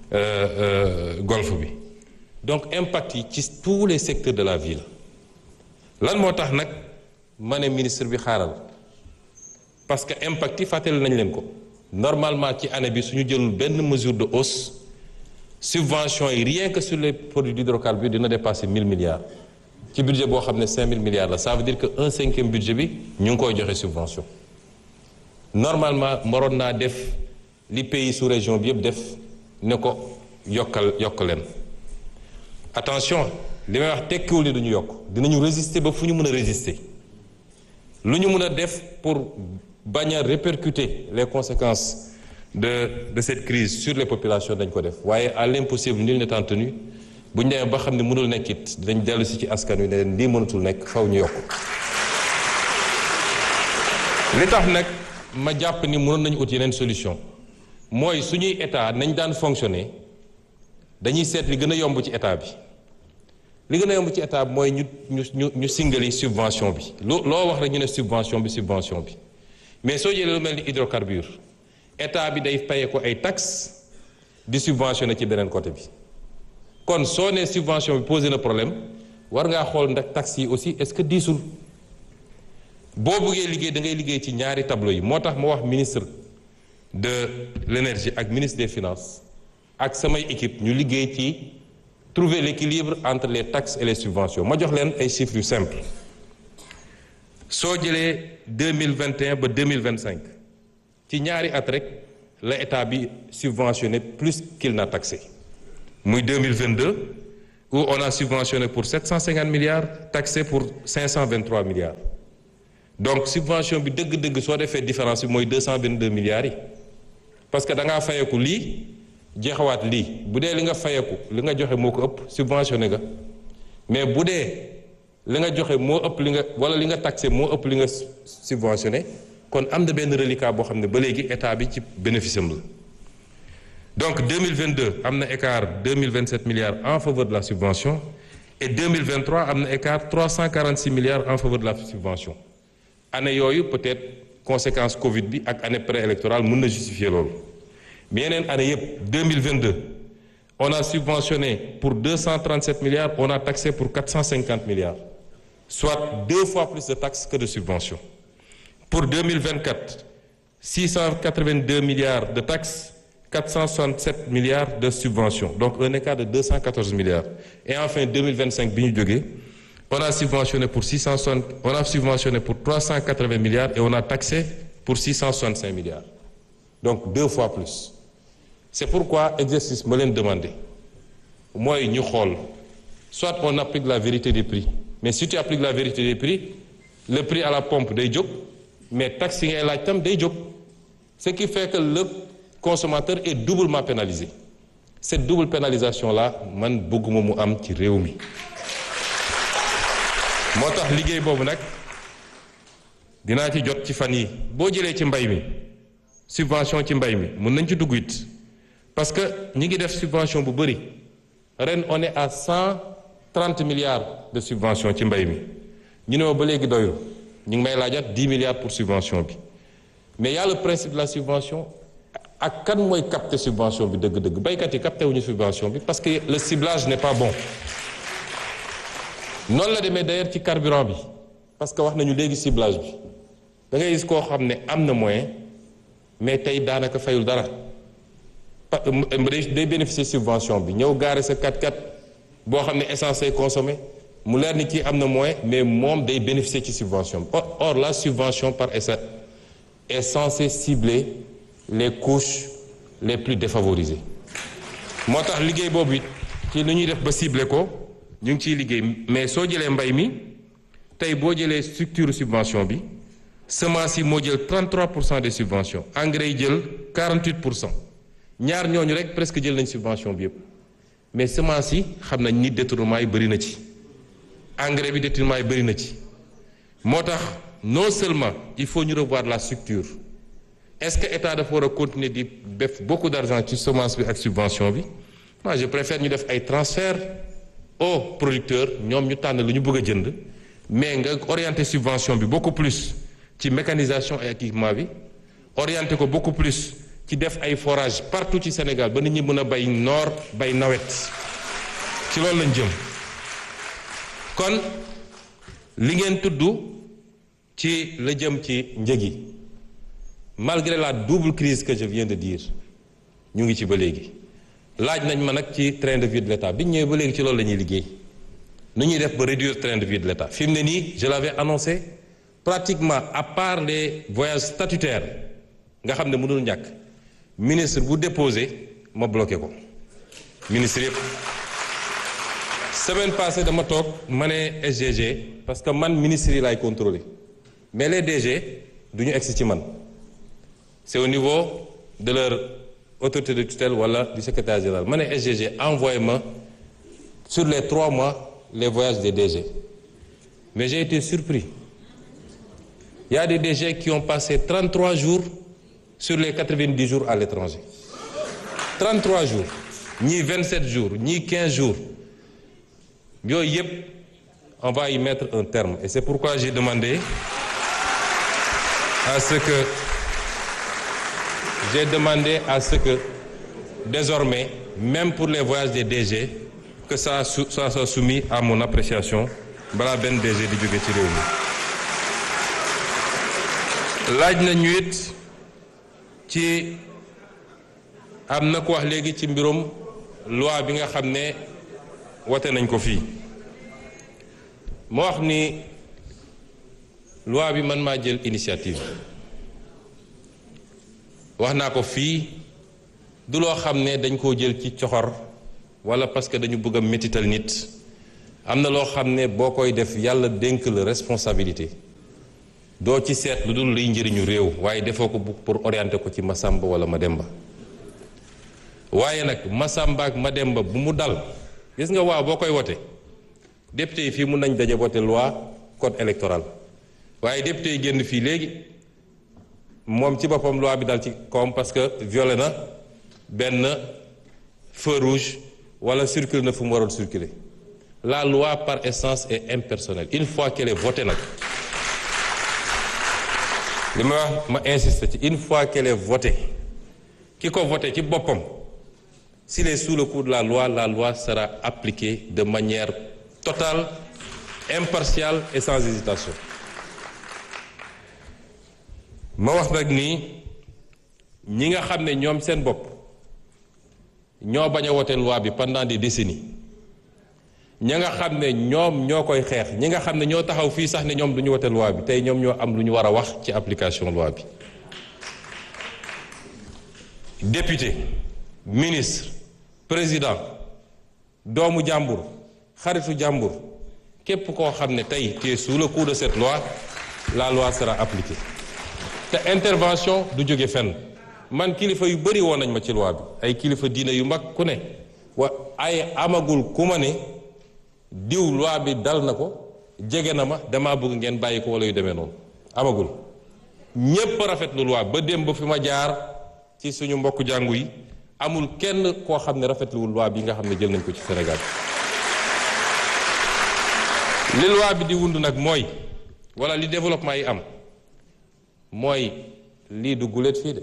golfe bi donc impact yi ci tous les secteurs de la ville lan moo tax nag ma ne ministre bi xaaral parce que impact yi fàttali nañ leen ko normalement ci année bi suñu jëlul benn mesure de hausse subvention yi rien que sur les produits d'hydrocarbures dina dépasser 1000 milliards ci budget boo xam ne 5000 milliards la ça veut dire que un cinquième budget bi ñu ngi koy joxe subvention normalement moroon naa def li pays sous région bi yëpp def ne ko yokkal yokk leen attention li may wax tekkiwul ni duñu yokk dinañu résister ba fu ñu mën a résister lu ñu mën a def pour bañ a répercuter les conséquences de de cette crise sur les populations dañ ko def waaye à l'impossible nul n'étant tenu bu ñu demee ba xam ne mënul nekk it dinañ dellu si ci askan wi ne leen lii mënatul nekk faw ñu yokk li tax nag ma jàpp ni mënoon nañu ut yeneen solution mooy suñuy état nañ daan fonctionner dañuy seet li gën a yomb ci état bi li gën a yomb ci état bi mooy ñu ñu ñu ñu singali subvention bi loo loo wax rek ñu ne subvention bi subvention bi mais soo jëlee lu mel ni hydrocarbure état bi day paye ko ay taxes di subventionné ci beneen côté bi kon soo nee subvention bi posé na problème war ngaa xool ndax taxes yi aussi est-ce que diisul boo bëggee liggéey da ngay liggéey ci ñaari tableau yi moo tax ma wax ministre de l'énergie ak ministre des finances ak samay équipe ñu liggéey ci trouver l'équilibre entre les taxes et les subventions ma jox leen ay chiffres yu simple soo jëlee deux mille vingt et un ba deux mille vingt cinq ci ñaari at rek la état bi subventionné plus qu'il n'a taxé muy deux mille vingt deux où on a subventionné pour sept cent cinquante milliards taxé pour cinq cent vingt trois milliards donc subvention bi dëgg-dëgg soo defee différence bi mooy deux cent vingt deux milliards yi parce que da ngaa fayeku lii jeexawaat lii bu dee li nga fayeku li nga joxe moo ko ëpp subventionné nga mais bu dee li nga joxe moo ëpp li nga wala li nga taxé moo ëpp li nga subventionné kon am na benn reliquat boo xam ne ba léegi état bi ci bénéfice am la donc 2022 am na écart 2027 milliards en faveur de la subvention et 2023 am na écart 346 milliards en faveur de la subvention année yooyu peut-être conséquence Covid bi ak année préélectorale mën na justifier loolu mais yeneen année yëpp 2022 on a subventionné pour 237 milliards on a taxé pour 450 milliards soit deux fois plus de taxes que de subventions pour 2024 682 milliards de taxes 467 milliards de subventions donc un écart de 214 milliards et enfin 2025 bi ñu jógee on a subventionné pour 660 on a subventionné pour 380 milliards et on a taxé pour 665 milliards donc deux fois plus c'est pourquoi exercice ma leen demandé mooy ñu xool soit on applique la vérité des prix mais si tu appliques la vérité des prix le prix à la pompe day jóg mais taxe yi ngay laaj tam day jóg ce qui fait que le consommateur est doublement pénalisé cette double pénalisation là man bëgguma mu am ci réew mi moo tax liggéey boobu nag dinaa ci jot ci fan yi boo jëlee ci mbay mi subvention ci mbay mi mun nañ ci dugg it parce que ñi ngi def subvention bu bëri ren on est à cent trente milliards de subvention ci mbay mi ñu ne ma ba léegi doyul ñu ngi may laajaat dix milliards pour subvention bi mais y a le principe de la subvention ak kan mooy capter subvention bi dëgg-dëgg baykat yi capter wuñu subvention bi parce que le ciblage n'est pas bon noonu la demee d'ailleurs ci carburant bi parce que wax nañu léegi ciblage bi da ngay gis koo xam ne am na moyen mais tey daanaka fayul dara day bénéficier subvention bi ñëw gaare sa 4x4 boo xam ne essence ay consommé mu leer ni kii am na moyen mais moom day bénéficier ci subvention bi or la subvention par essai est censée cibler les couches les plus défavorisées moo tax liggéey boobu it ci nu ñuy def ba cibler ko ñu ngi ciy liggéey mais soo jëlee mbay mi tey boo jëlee structure subvention bi semence yi moo jël 33 pour cent des subventions engrais yi jël 48 pour cent ñaar ñooñu rek presque jël nañ subvention bi yëpp mais semence yi xam nañ ni détournement yi bëri na ci engrais bi détournement yi bëri na ci moo tax non seulement il faut ñu revoir la structure est-ce que état dafa war a continuer di def beaucoup d'argent ci semence bi ak subvention bi moi je préfère ñu def ay transfert aux producteurs ñoom ñu tànn lu ñu bëgg a jënd mais nga orienter subvention bi beaucoup plus ci mécanisation et équipement bi orienter ko beaucoup plus ci def ay forage partout ci Sénégal ba nit ñi mën a bay noor bay nawet ci loolu lañ jëm kon li ngeen tudd ci la jëm ci njëg yi malgré la double crise que je viens de dire ñu ngi ci ba léegi laaj nañ ma nag ci train de vie de l'État bi ñu ñëwee ba léegi ci loolu la ñuy liggéey nu ñuy def ba réduire train de vie de l'État fi mu ne nii je l'avais annoncé pratiquement à part les voyages statutaires nga xam ne mënul ñàkk ministre bu déposé ma bloqué ko ministre yëpp semaine passée dama toog ma ne SGG parce que man ministre yi laay contrôler mais les DG du ñu egsi ci man c'est au niveau de leur autorité de tutelle wala du secrétaire général ma ne SGG envoyé ma sur les trois mois les voyages des DG mais j'ai été surpris il y a des DG qui ont passé 33 jours sur les 90 jours à l'étranger 33 jours ñii 27 jours ñii 15 jours yooyu yëpp on va y mettre un terme et c'est pourquoi j'ai demandé à ce que j'ai demandé à ce que désormais même pour les voyages des DG que ça ça soit soumis à mon appréciation balaa benn DG di jóge ci réew mi laaj na ñu it ci am na ko wax léegi ci mbirum loi bi nga xam ne wote nañ ko fii moo wax ni loi bi man maa jël initiative wax naa ko fii du loo xam ne dañ koo jël ci coxor walla parce que dañu bëgg a métital nit am na loo xam ne boo koy def yàlla dénk la responsabilité doo ci seet lu dul liy njëriñu réew waaye defoo ko pour orienter ko ci Masamba walla Mademba waaye nag Masamba ak Mademba bu mu dal gis nga waaw boo koy wote député yi fii mun nañ daje voté loi code électoral waaye député yi génn fii léegi moom ci boppam loi bi dal ci kawam parce que violé na benn feu rouge wala circule na fu mu waroon circuler la loi par essence est impersonnelle une fois qu'elle est votée nag li ma wax ma insiste ci une fois qu'elle est votée ki ko voté ci boppam s'il est sous le coup de la loi la loi sera appliquée de manière totale impartiale et sans hésitation ma wax nag nii ñi nga xam ne ñoom seen bopp ñoo bañ a wote loi bi pendant des décennies ña nga xam ne ñoom ñoo koy xeex ñi nga xam ne ñoo taxaw fii sax ne ñoom du ñu wote loi bi tey ñoom ñoo am lu ñu war a wax ci application loi bi député ministre président doomu jàmbur xaritu jàmbur képp koo xam ne tey tu es sous le coup de cette loi la loi sera appliquée te intervention du jóge fenn man kilifa yu bëri woon nañ ma ci loi bi ay kilifa diine yu mag ku ne wa ay amagul ku ma ne diw loi bi dal na ko jege na ma damaa bëgg ngeen bàyyi ko wala yu demee noonu amagul ñépp rafetlu loi ba démb ba fi ma jaar ci suñu mbokk jàngu yi amul kenn koo xam ne rafetluwul loi bi nga xam ne jël nañ ko ci Sénégal li loi bi di wund nag mooy wala li développement yi am mooy lii du guléet fii de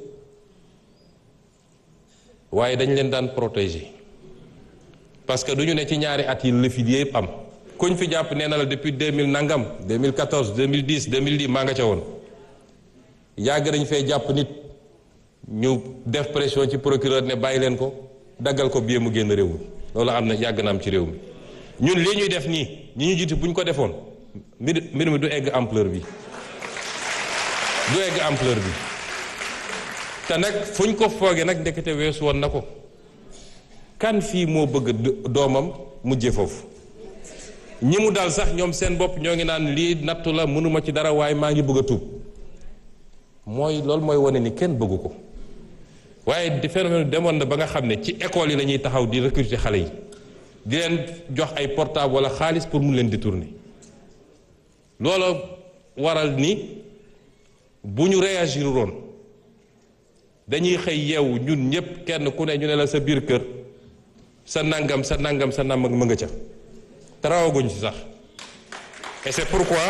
waaye dañ leen daan protéger parce que du ñu ne ci ñaari at yi la fi yëpp am kuñ fi jàpp nee na la depuis 2000 nangam 2014 2010 2010 maa nga ca woon yàgg nañ fee jàpp nit ñu def pression ci procureur ne bàyyi leen ko daggal ko bie mu génn réew mi loolu am na yàgg na am ci réew mi ñun lii ñuy def nii ñi ñu jiitu bu ñu ko defoon mbir mbir mi du egg ampleur bi du egg ampleur bi te nag fu ñu ko foogee nag ndekete weesu woon na ko kan fii moo bëgg doomam mujje foofu ñi mu dal sax ñoom seen bopp ñoo ngi naan lii nattu la mënuma ci dara waaye maa ngi bëgg a tuub mooy loolu mooy wane ni kenn bëggu ko waaye di phénomène demoon na ba nga xam ne ci école yi la ñuy taxaw di recruter xale yi di leen jox ay portable wala xaalis pour mu leen détourner loolu waral ni bu ñu réagir woon dañuy xëy yeewu ñun ñépp kenn ku ne ñu ne la sa biir kër sa nangam sa nangam sa nam ma nga ca te rawaguñ ci sax et c'est pourquoi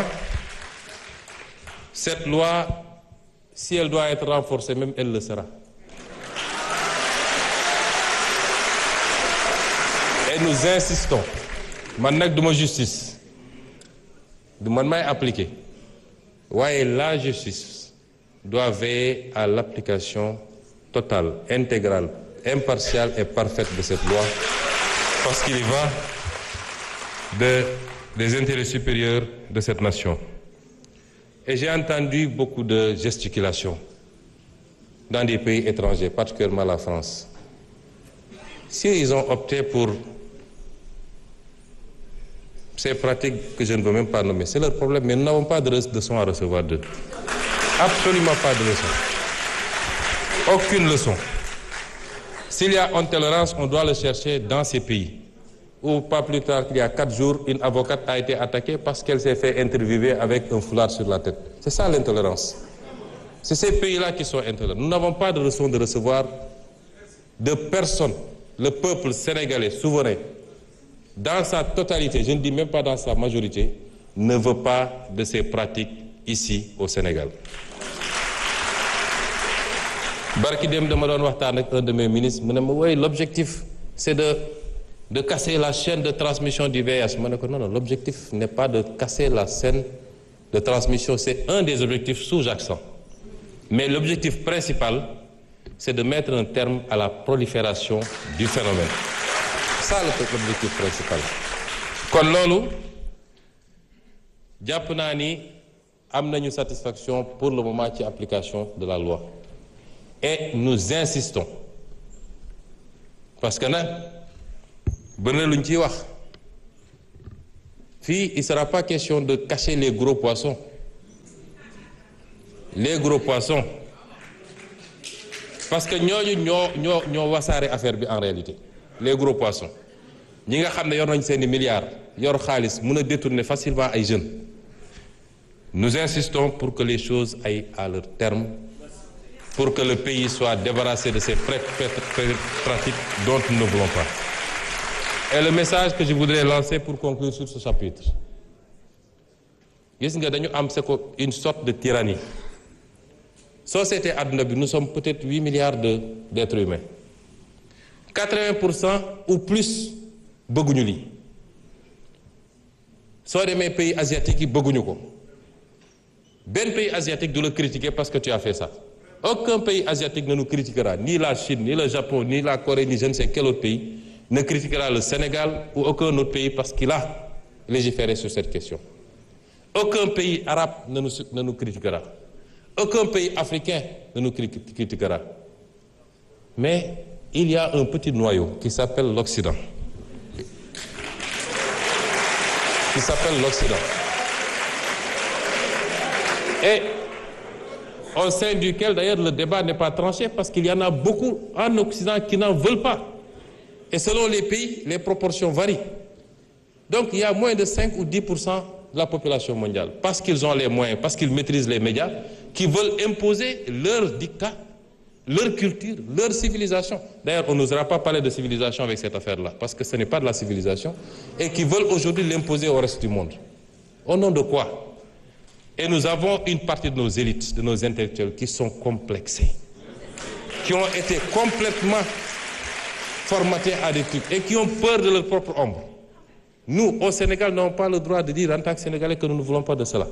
cette loi si elle doit être renforcée même elle le sera et nous insistons man nag duma justice du man may appliquer waaye la justice doit veiller à l'application totale intégrale impartiale et parfaite de cette loi parce qu'il y va de des intérêts supérieurs de cette nation et j'ai entendu beaucoup de gesticulations dans des pays étrangers particulièrement la France si ils ont opté pour ces pratiques que je ne veux même pas nommer c'est leur problème mais nous n'avons pas de leçon à recevoir d'eux absolument pas de leçon aucune leçon s'il y a intolérance on doit le chercher dans ces pays ou pas plus tard qu'il y a quatre jours une avocate a été attaquée parce qu'elle s'est fait interviewer avec un foulard sur la tête c'est ça l'intolérance c'est ces pays-là qui sont intolérants nous n'avons pas de leçon de recevoir de personne le peuple sénégalais souverain dans sa totalité je ne dis même pas dans sa majorité ne veut pas de ces pratiques ici au Sénégal barki dem dama doon waxtaan ak un de mes ministres mu ne ma woy l'objectif c'est de de casser la chaîne de transmission du VIH ma ne ko non non l'objectif n'est pas de casser la chaîne de transmission c'est un des objectifs sous-jacents mais l'objectif principal c'est de mettre un terme à la prolifération du phénomène ça l'objectif principal kon loolu jàpp naa ni am nañu satisfaction pour le moment ci application de la loi et nous insistons parce que nag bëri na lu ñu ciy wax fii il sera pas question de cacher les gros poissons les gros poissons parce que ñooñu ñoo ñoo ñoo wasaare affaire bi en réalité les gros poissons ñi nga xam ne yor nañ seeni milliards yor xaalis mën a détourner facilement ay jeunes nous insistons pour que les choses aillent à leur terme pour que le pays soit débarrassé de ces pratiques dont nous ne voulons pas et le message que je voudrais lancer pour conclure sur ce chapitre gis nga dañu am c'est que une sorte de tyrannie société àdduna bi nous sommes peut-être huit milliards de d'êtres humains quatre-vingts pour cent ou plus bëgguñu lii soo demee pays asiatiques yi bëgguñu ko benn pays asiatique du la critiquer parce que tu as fait ça aucun pays asiatique ne nous critiquera ni la Chine ni le Japon ni la Corée ni je ne sais quel autre pays ne critiquera le Sénégal ou aucun autre pays parce qu'il a légiféré sur cette question aucun pays arabe ne nous ne nous critiquera aucun pays africain ne nous critiquera mais il y a un petit noyau qui s'appelle l'Occident qui s'appelle l'Occident et au sein duquel d'ailleurs le débat n'est pas tranché parce qu'il y en a beaucoup en Occident qui n'en veulent pas et selon les pays les proportions varient donc il y a moins de 5 ou 10 pour cent de la population mondiale parce qu'ils ont les moyens parce qu'ils maîtrisent les médias qui veulent imposer leur dictat leur culture leur civilisation d'ailleurs on n'osera pas parler de civilisation avec cette affaire-là parce que ce n'est pas de la civilisation et qui veulent aujourd'hui l'imposer au reste du monde au nom de quoi et nous avons une partie de nos élites de nos intellectuels qui sont complexés qui ont été complètement formatés à des trucs et qui ont peur de leur propre ombre nous au Sénégal n'avons pas le droit de dire en tant que Sénégalais que nous ne voulons pas de cela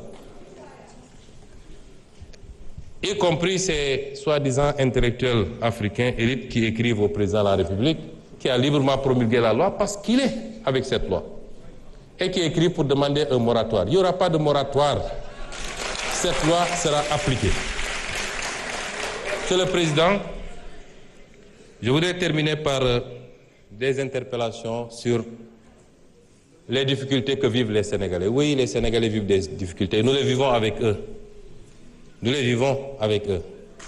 y compris ces soi-disant intellectuels africains élites qui écrivent au président de la République qui a librement promulgué la loi parce qu'il est avec cette loi et qui écrit pour demander un moratoire il n'y aura pas de moratoire cette loi sera appliquée Monsieur le Président je voudrais terminer par des interpellations sur les difficultés que vivent les Sénégalais oui les Sénégalais vivent des difficultés nous les vivons avec eux nous les vivons avec eux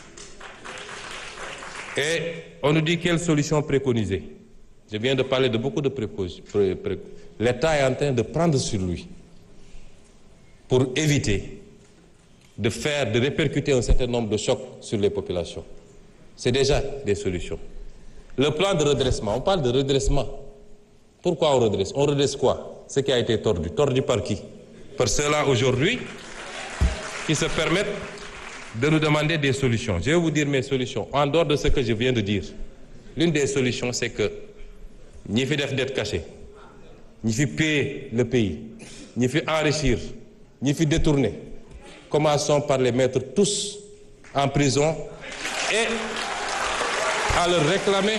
et on nous dit quelle solution préconiser je viens de parler de beaucoup de prépositions l'État est en train de prendre sur lui pour éviter de faire de répercuter un certain nombre de chocs sur les populations c'est déjà des solutions le plan de redressement on parle de redressement pourquoi on redresse on redresse quoi ce qui a été tordu tordu par qui par ceux-là aujourd'hui qui se permettent de nous demander des solutions je vais vous dire mes solutions en dehors de ce que je viens de dire l'une des solutions c'est que ñi fi def dette cachée ñi fi piller le pays ñi fi enrichir ñi fi détourner commençons par les mettre tous en prison et à leur réclamer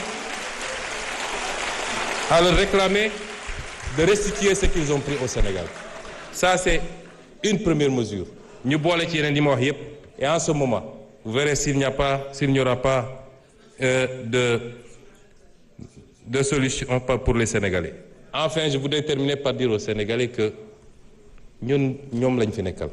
à leur réclamer de restituer ce qu'ils ont pris au Sénégal ça c'est une première mesure ñu boole ci yeneen yi ma wax yépp et en ce moment vous verrez s'il n'y a pas s'il n'y aura pas euh, de de solution pour les Sénégalais enfin je voudrais terminer par dire aux Sénégalais que ñun ñoom lañ fi nekkal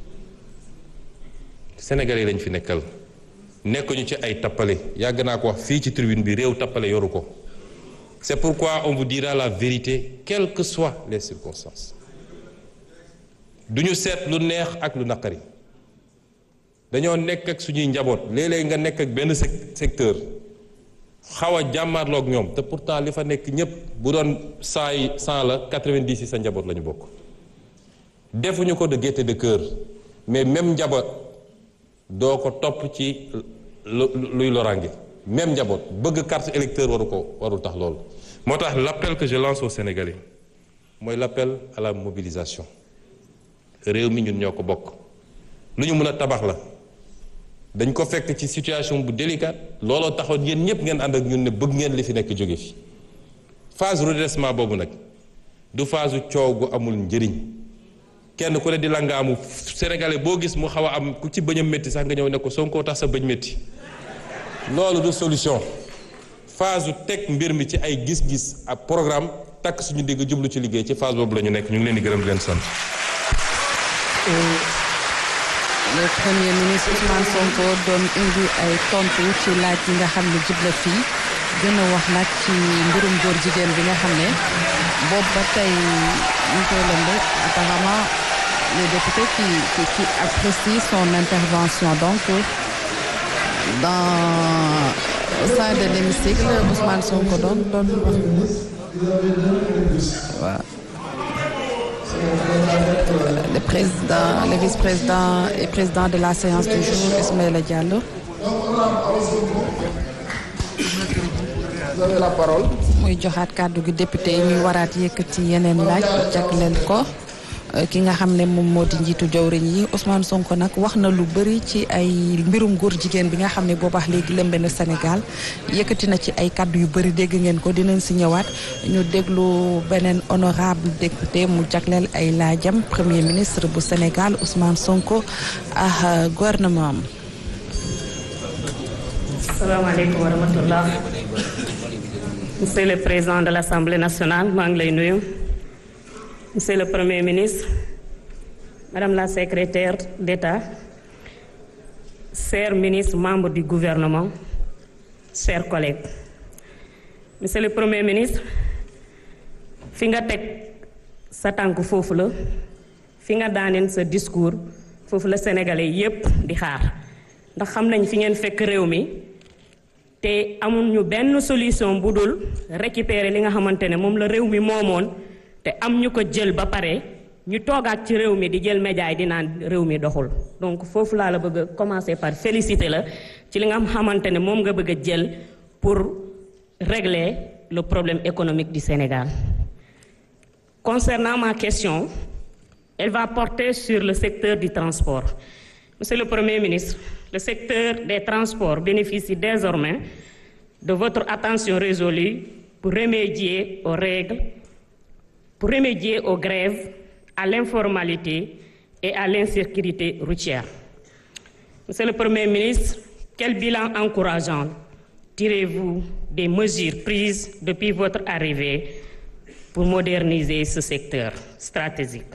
Sénégalais lañ fi nekkal nekkuñu ci ay tappale yàgg naa ko wax fii ci tribune bi réew tappale yoru ko c'est pourquoi on vous dira la vérité quelles que soient les circonstances duñu seet lu neex ak lu naqari dañoo nekk ak suñuy njaboot léeg-léeg nga nekk ak benn secteur xaw a jàmmaarloog ñoom te pourtant li fa nekk ñépp bu doon cent yi cent la quatre-vingt-dix yi sa njaboot la ñu bokk defuñu ko de gaieté de cœur mais même njaboot doo ko topp ci luy lorange même njaboot bëgg carte électeur waru ko warul tax loolu moo tax l'appel que je lance aux Sénégalais mooy l'appel à la mobilisation réew mi ñun ñoo ko bokk lu ñu mën a tabax la dañ ko fekk ci situation bu délicate looloo taxoon yéen ñëpp ngeen ànd ak ñun ne bëgg ngeen li fi nekk jóge fi phase redressement boobu nag du phase coow gu amul njëriñ kenn ku ne di la nga amu sénégalais boo gis mu xaw a am ku ci bëñam métti sax nga ñëw ne ko Sonko tax sa bëñ métti loolu du solution phase teg mbir mi ci ay gis-gis ak programme takk suñu digg jublu ci liggéey ci phase boobu la ñu nekk ñu ngi leen di gërëm di leen sant. le premier ministre Ousmane Sonko doon indi ay tontu ci laaj yi nga xam ne jubla fii gën a wax nag ci mbirum góor jigéen bi nga xam ne boobu ba tey ñu koy lëmbe apparemment le député qui qui qui apprécie son intervention donc dans au sein de l'hémicycle Ousmane Sonko doon doon wax waaw. le président le vice-président et président de la séance du jour Ismaïla Diallo. Vous avez la parole. muy joxaat kàddu gi député yi ñuy waraat yëkkati yeneen laaj jagleel ko ki nga xam ne moom moo di njiitu jawriñ yi Ousmane Sonko nag wax na lu bëri ci ay mbirum góor jigéen bi nga xam ne boobaax léegi lëmbe na Sénégal yëkkati na ci ay kàddu yu bëri dégg ngeen ko dinañ si ñëwaat ñu déglu beneen honorable député mu jagleel ay laajam premier ministre bu Sénégal Ousmane Sonko ak gouvernement am. salaamaaleykum wa rahmatullah monsieur le président de l'Assemblée nationale maa ngi lay nuyu. Monsieur le Premier ministre, Madame la secrétaire d'État, chers ministres membres du gouvernement, chers collègues. Monsieur le Premier ministre, fi nga teg sa tànk foofu la fi nga daaneen sa discours foofu la sénégalais yépp di xaar ndax xam nañ fi ngeen fekk réew mi te amul ñu benn solution bu dul récupérer li nga xamante ne moom la réew mi moomoon te am ñu ko jël ba pare ñu toogaat ci réew mi di jël média yi di naan réew mi doxul donc foofu laa la bëgg a commencer par féliciter la ci li nga xamante ne moom nga bëgg a jël pour régler le problème économique du Sénégal. Concernant ma question, elle va porter sur le secteur du transport. Monsieur le Premier ministre, le secteur des transports bénéficie désormais de votre attention résolue pour remédier aux règles pour remédier aux grèves, à l'informalité et à l'insécurité routière. Monsieur le Premier ministre, quel bilan encourageant tirez-vous des mesures prises depuis votre arrivée pour moderniser ce secteur stratégique?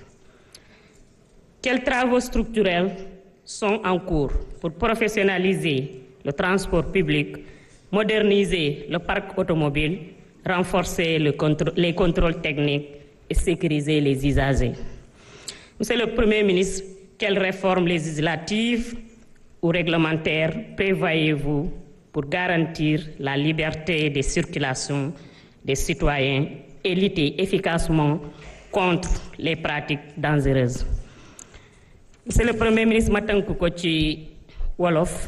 Quels travaux structurels sont en cours pour professionnaliser le transport public, moderniser le parc automobile, renforcer le contrô- les contrôles techniques et sécuriser les usagers. Monsieur le Premier ministre, quelles réformes législatives ou réglementaires prévoyez-vous pour garantir la liberté de circulation des citoyens et lutter efficacement contre les pratiques dangereuses? Monsieur le Premier ministre ma tënk ko ci wolof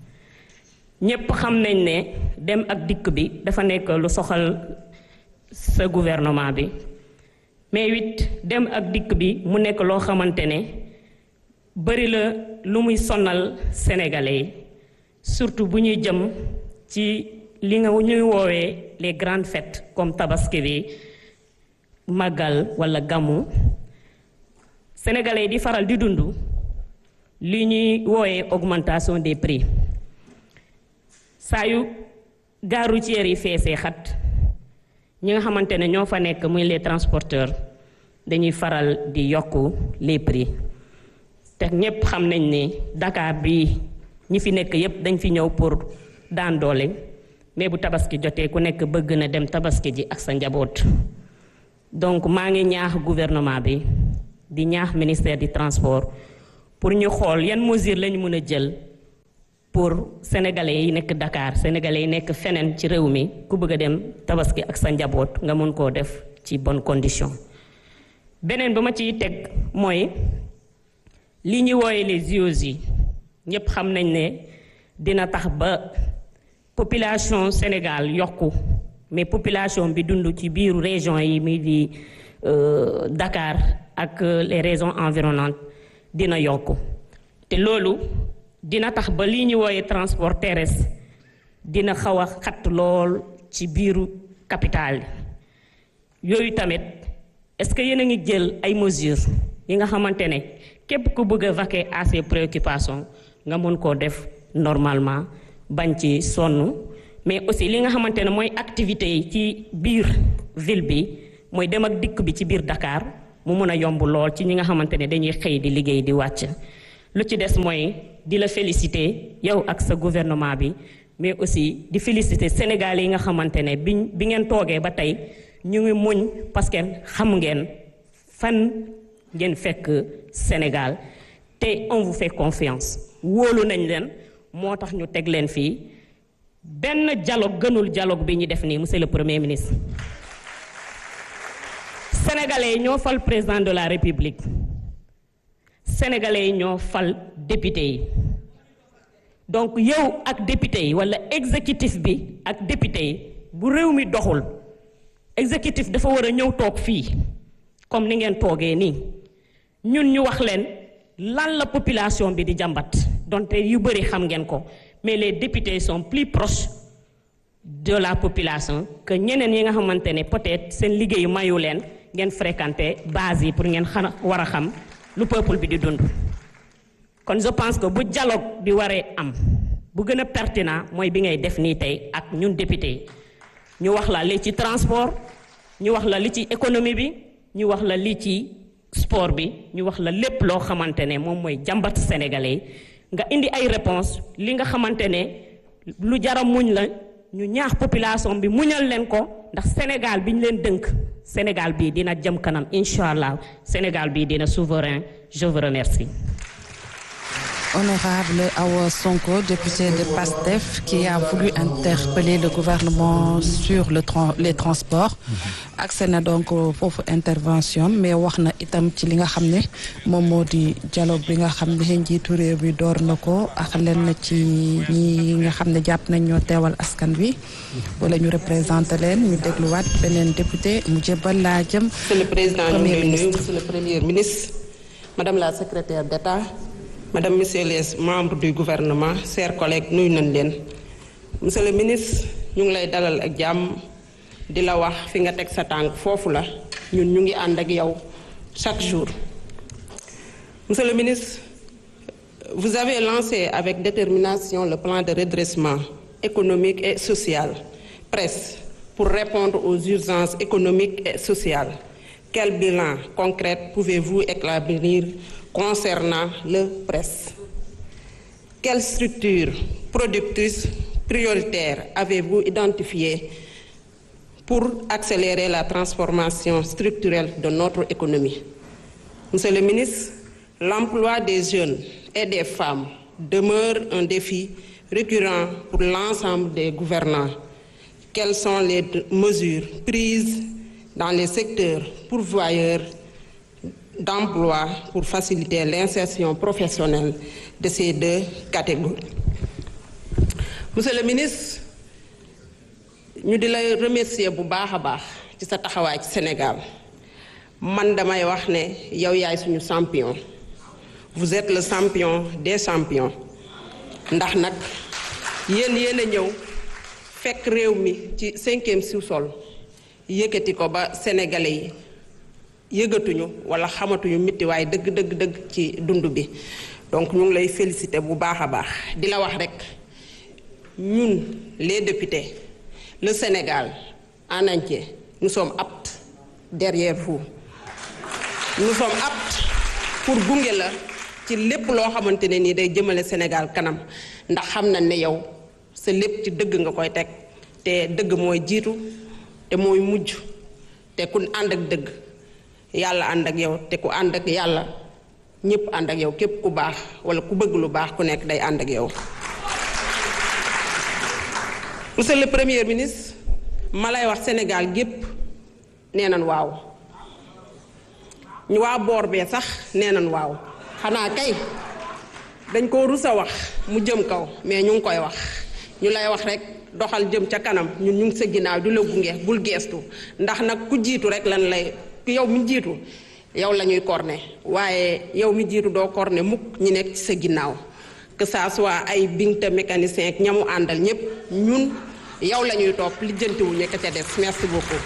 ñépp xam nañ ne dem ak dikk bi dafa nekk lu soxal sa gouvernement bi mais it dem ak dikk bi mu nekk loo xamante ne bari la lu muy sonal sénégalais yi surtout bu ñuy jëm ci li nga ñuy woowee les grandes fêtes comme tabaski bi màggal wala gàmmu sénégalais yi di faral di dund li ñuy woowee augmentation des prix saa yu gare routière yi feesee xat ñi nga xamante ne ñoo fa nekk muy les transporteurs dañuy faral di yokk les prix te ñépp xam nañ ne Dakar bi ñi fi nekk yépp dañ fi ñëw pour daan doole mais bu tabaski jotee ku nekk bëgg na dem tabaski ji ak sa njaboot donc maa ngi ñaax gouvernement bi di ñaax ministère du transport pour ñu xool yan mesures lañu mën a jël pour sénégalais yi nekk Dakar sénégalais yi nekk feneen ci réew mi ku bëgg a dem tabaski ak sa njaboot nga mën koo def ci bonne condition beneen ba ma ciy teg mooy li ñuy wooye les JOJ yi ñépp xam nañ ne dina tax ba population Sénégal yokku mais population bi dund ci biiru région yi muy di Dakar ak les régions environnantes dina yokku te loolu dina tax ba lii ñu wooyee transport terrestre dina xaw a xat lool ci biiru capital yooyu tamit est-ce que yéen a ngi jël ay mesures yi nga xamante ne képp ku bëgg a vaquer à ses préoccupations nga mën koo def normalement bañ ci sonn mais aussi li nga xamante ne mooy activités yi ci biir ville bi mooy dem ak dikk bi ci biir Dakar mu mën a yomb lool ci ñi nga xamante ne dañuy xëy di liggéey di wàcc lu ci des mooy di la féliciter yow ak sa gouvernement bi mais aussi di féliciter Sénégalais yi nga xamante ne bi bi ngeen toogee ba tey ñu ngi muñ parce que xam ngeen fan ngeen fekk Sénégal te on vous fait confiance wóolu nañ leen moo tax ñu teg leen fii benn dialogue gënul dialogue bi ñu def nii monsieur le premier ministre sénégalais yi ñoo fal président de la république sénégalais yi ñoo fal député yi donc yow ak député yi walla exécutif bi ak député yi bu réew mi doxul exécutif dafa war a ñëw toog fii comme ni ngeen toogee nii ñun ñu wax leen lan la population bi di jàmbat donte yu bëri xam ngeen ko mais les députés sont plus proches de la population que ñeneen yi nga xamante ne peut-être seen liggéeyu mayu leen ngeen fréquenter base yi pour ngeen xana war a xam lu peuple bi di dund kon je pense que bu dialogue bi waree am bu gën a pertinent mooy bi ngay def nii tey ak ñun député yi ñu wax la li ci transport ñu wax la li ci économie bi ñu wax la li ci sport bi ñu wax la lépp loo xamante ne moom mooy jàmbat sénégalais nga indi ay réponse li nga xamante ne lu jara muñ la ñu ñaax population bi muñal leen ko ndax Sénégal bi ñu leen dënk Sénégal bii dina jëm kanam incha allah Sénégal bii dina souverain je vous remercie. Honorable Awa Sonko, député de PASTEF, qui a voulu interpeller le gouvernement sur le tra les transports. accès na donc foofu intervention mais wax na itam ci li nga xam ne moom moo di dialogue bi nga xam ne njiitu réew bi door na ko ak lenn ci ñi nga xam ne jàpp nañ ñoo teewal askan wi. wala ñu représenté leen ñu dégluwaat beneen député mu jébal laa jëm. monsieur le président ñu ngi lay nuyu monsieur le premier ministre madame la secrétaire d'État. Madame, Monsieur les membres du gouvernement chers collègues nuyu nañ leen monsieur le ministre ñu ngi lay dalal ak jàmm di la wax fi nga teg sa tànk foofu la ñun ñu ngi ànd ak yow chaque jour. Monsieur le ministre vous avez lancé avec détermination le plan de redressement économique et social PRESS pour répondre aux urgences économiques et sociales quel bilan concret pouvez-vous établir concernant le PRESS quelles structures productrices prioritaires avez-vous identifiées pour accélérer la transformation structurelle de notre économie Monsieur le ministre l'emploi des jeunes et des femmes demeure un défi récurrent pour l'ensemble des gouvernants quelles sont les mesures prises dans les secteurs pourvoyeurs d'emploi pour faciliter l'insertion professionnelle de ces deux catégories. Monsieur le ministre ñu di lay remercier bu baax a baax ci sa taxawaay ci Sénégal man damay wax ne yow yaay suñu champion vous êtes le champion des champions ndax nag yéen yéen a ñëw fekk réew mi ci cinquième sous-sol yëkkati ko ba sénégalais yi yëgatuñu wala xamatuñu mitti waaye dëgg dëgg dëgg ci dund bi donc ñu ngi lay féliciter bu baax a baax di la wax rekk ñun les députés le Sénégal en entier nous sommes aptes derrière vous nous sommes aptes pour gunge la ci lépp loo xamante ne nii day jëmale Sénégal kanam ndax xam na ne yow sa lépp ci dëgg nga koy teg te dëgg mooy jiitu te mooy mujj te ku ànd ak dëgg yàlla ànd ak yow te ku ànd ak yàlla ñëpp ànd ak yow képp ku baax wala ku bëgg lu baax ku nekk day ànd ak yow. monsieur le premier ministre ma lay wax Sénégal gépp nee nañ waaw ñu waa boor bee sax nee nañ waaw xanaa kay dañ ko rus a wax mu jëm kaw mais ñu ngi koy wax ñu lay wax rek. doxal jëm ca kanam ñun ñu ngi sa ginnaaw di la gunge bul geestu ndax nag ku jiitu rek lan lay yow mi jiitu yow la ñuy corné waaye yow mi jiitu doo corné mukk ñi nekk ci sa ginnaaw que ça soit ay binte mécanicien ak ñamu àndal ñëpp ñun yow la ñuy topp lijjantiwuñu ka ca des merci beaucoup.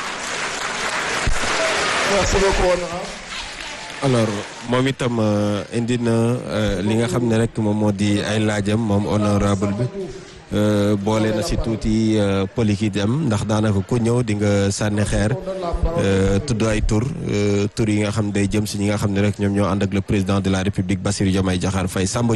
merci beaucoup honorable. alors moom itam indi na li nga xam ne rek moom moo di ay laajam moom honorable bi boole na si tuuti politique am ndax daanaka ku ñëw di nga sànni xeer tudd ay tur tur yi nga xam day jëm si ñi nga xam ne rek ñoom ñoo ànd ak le président de la république Bassirou Diomaye Diakhar Faye Samba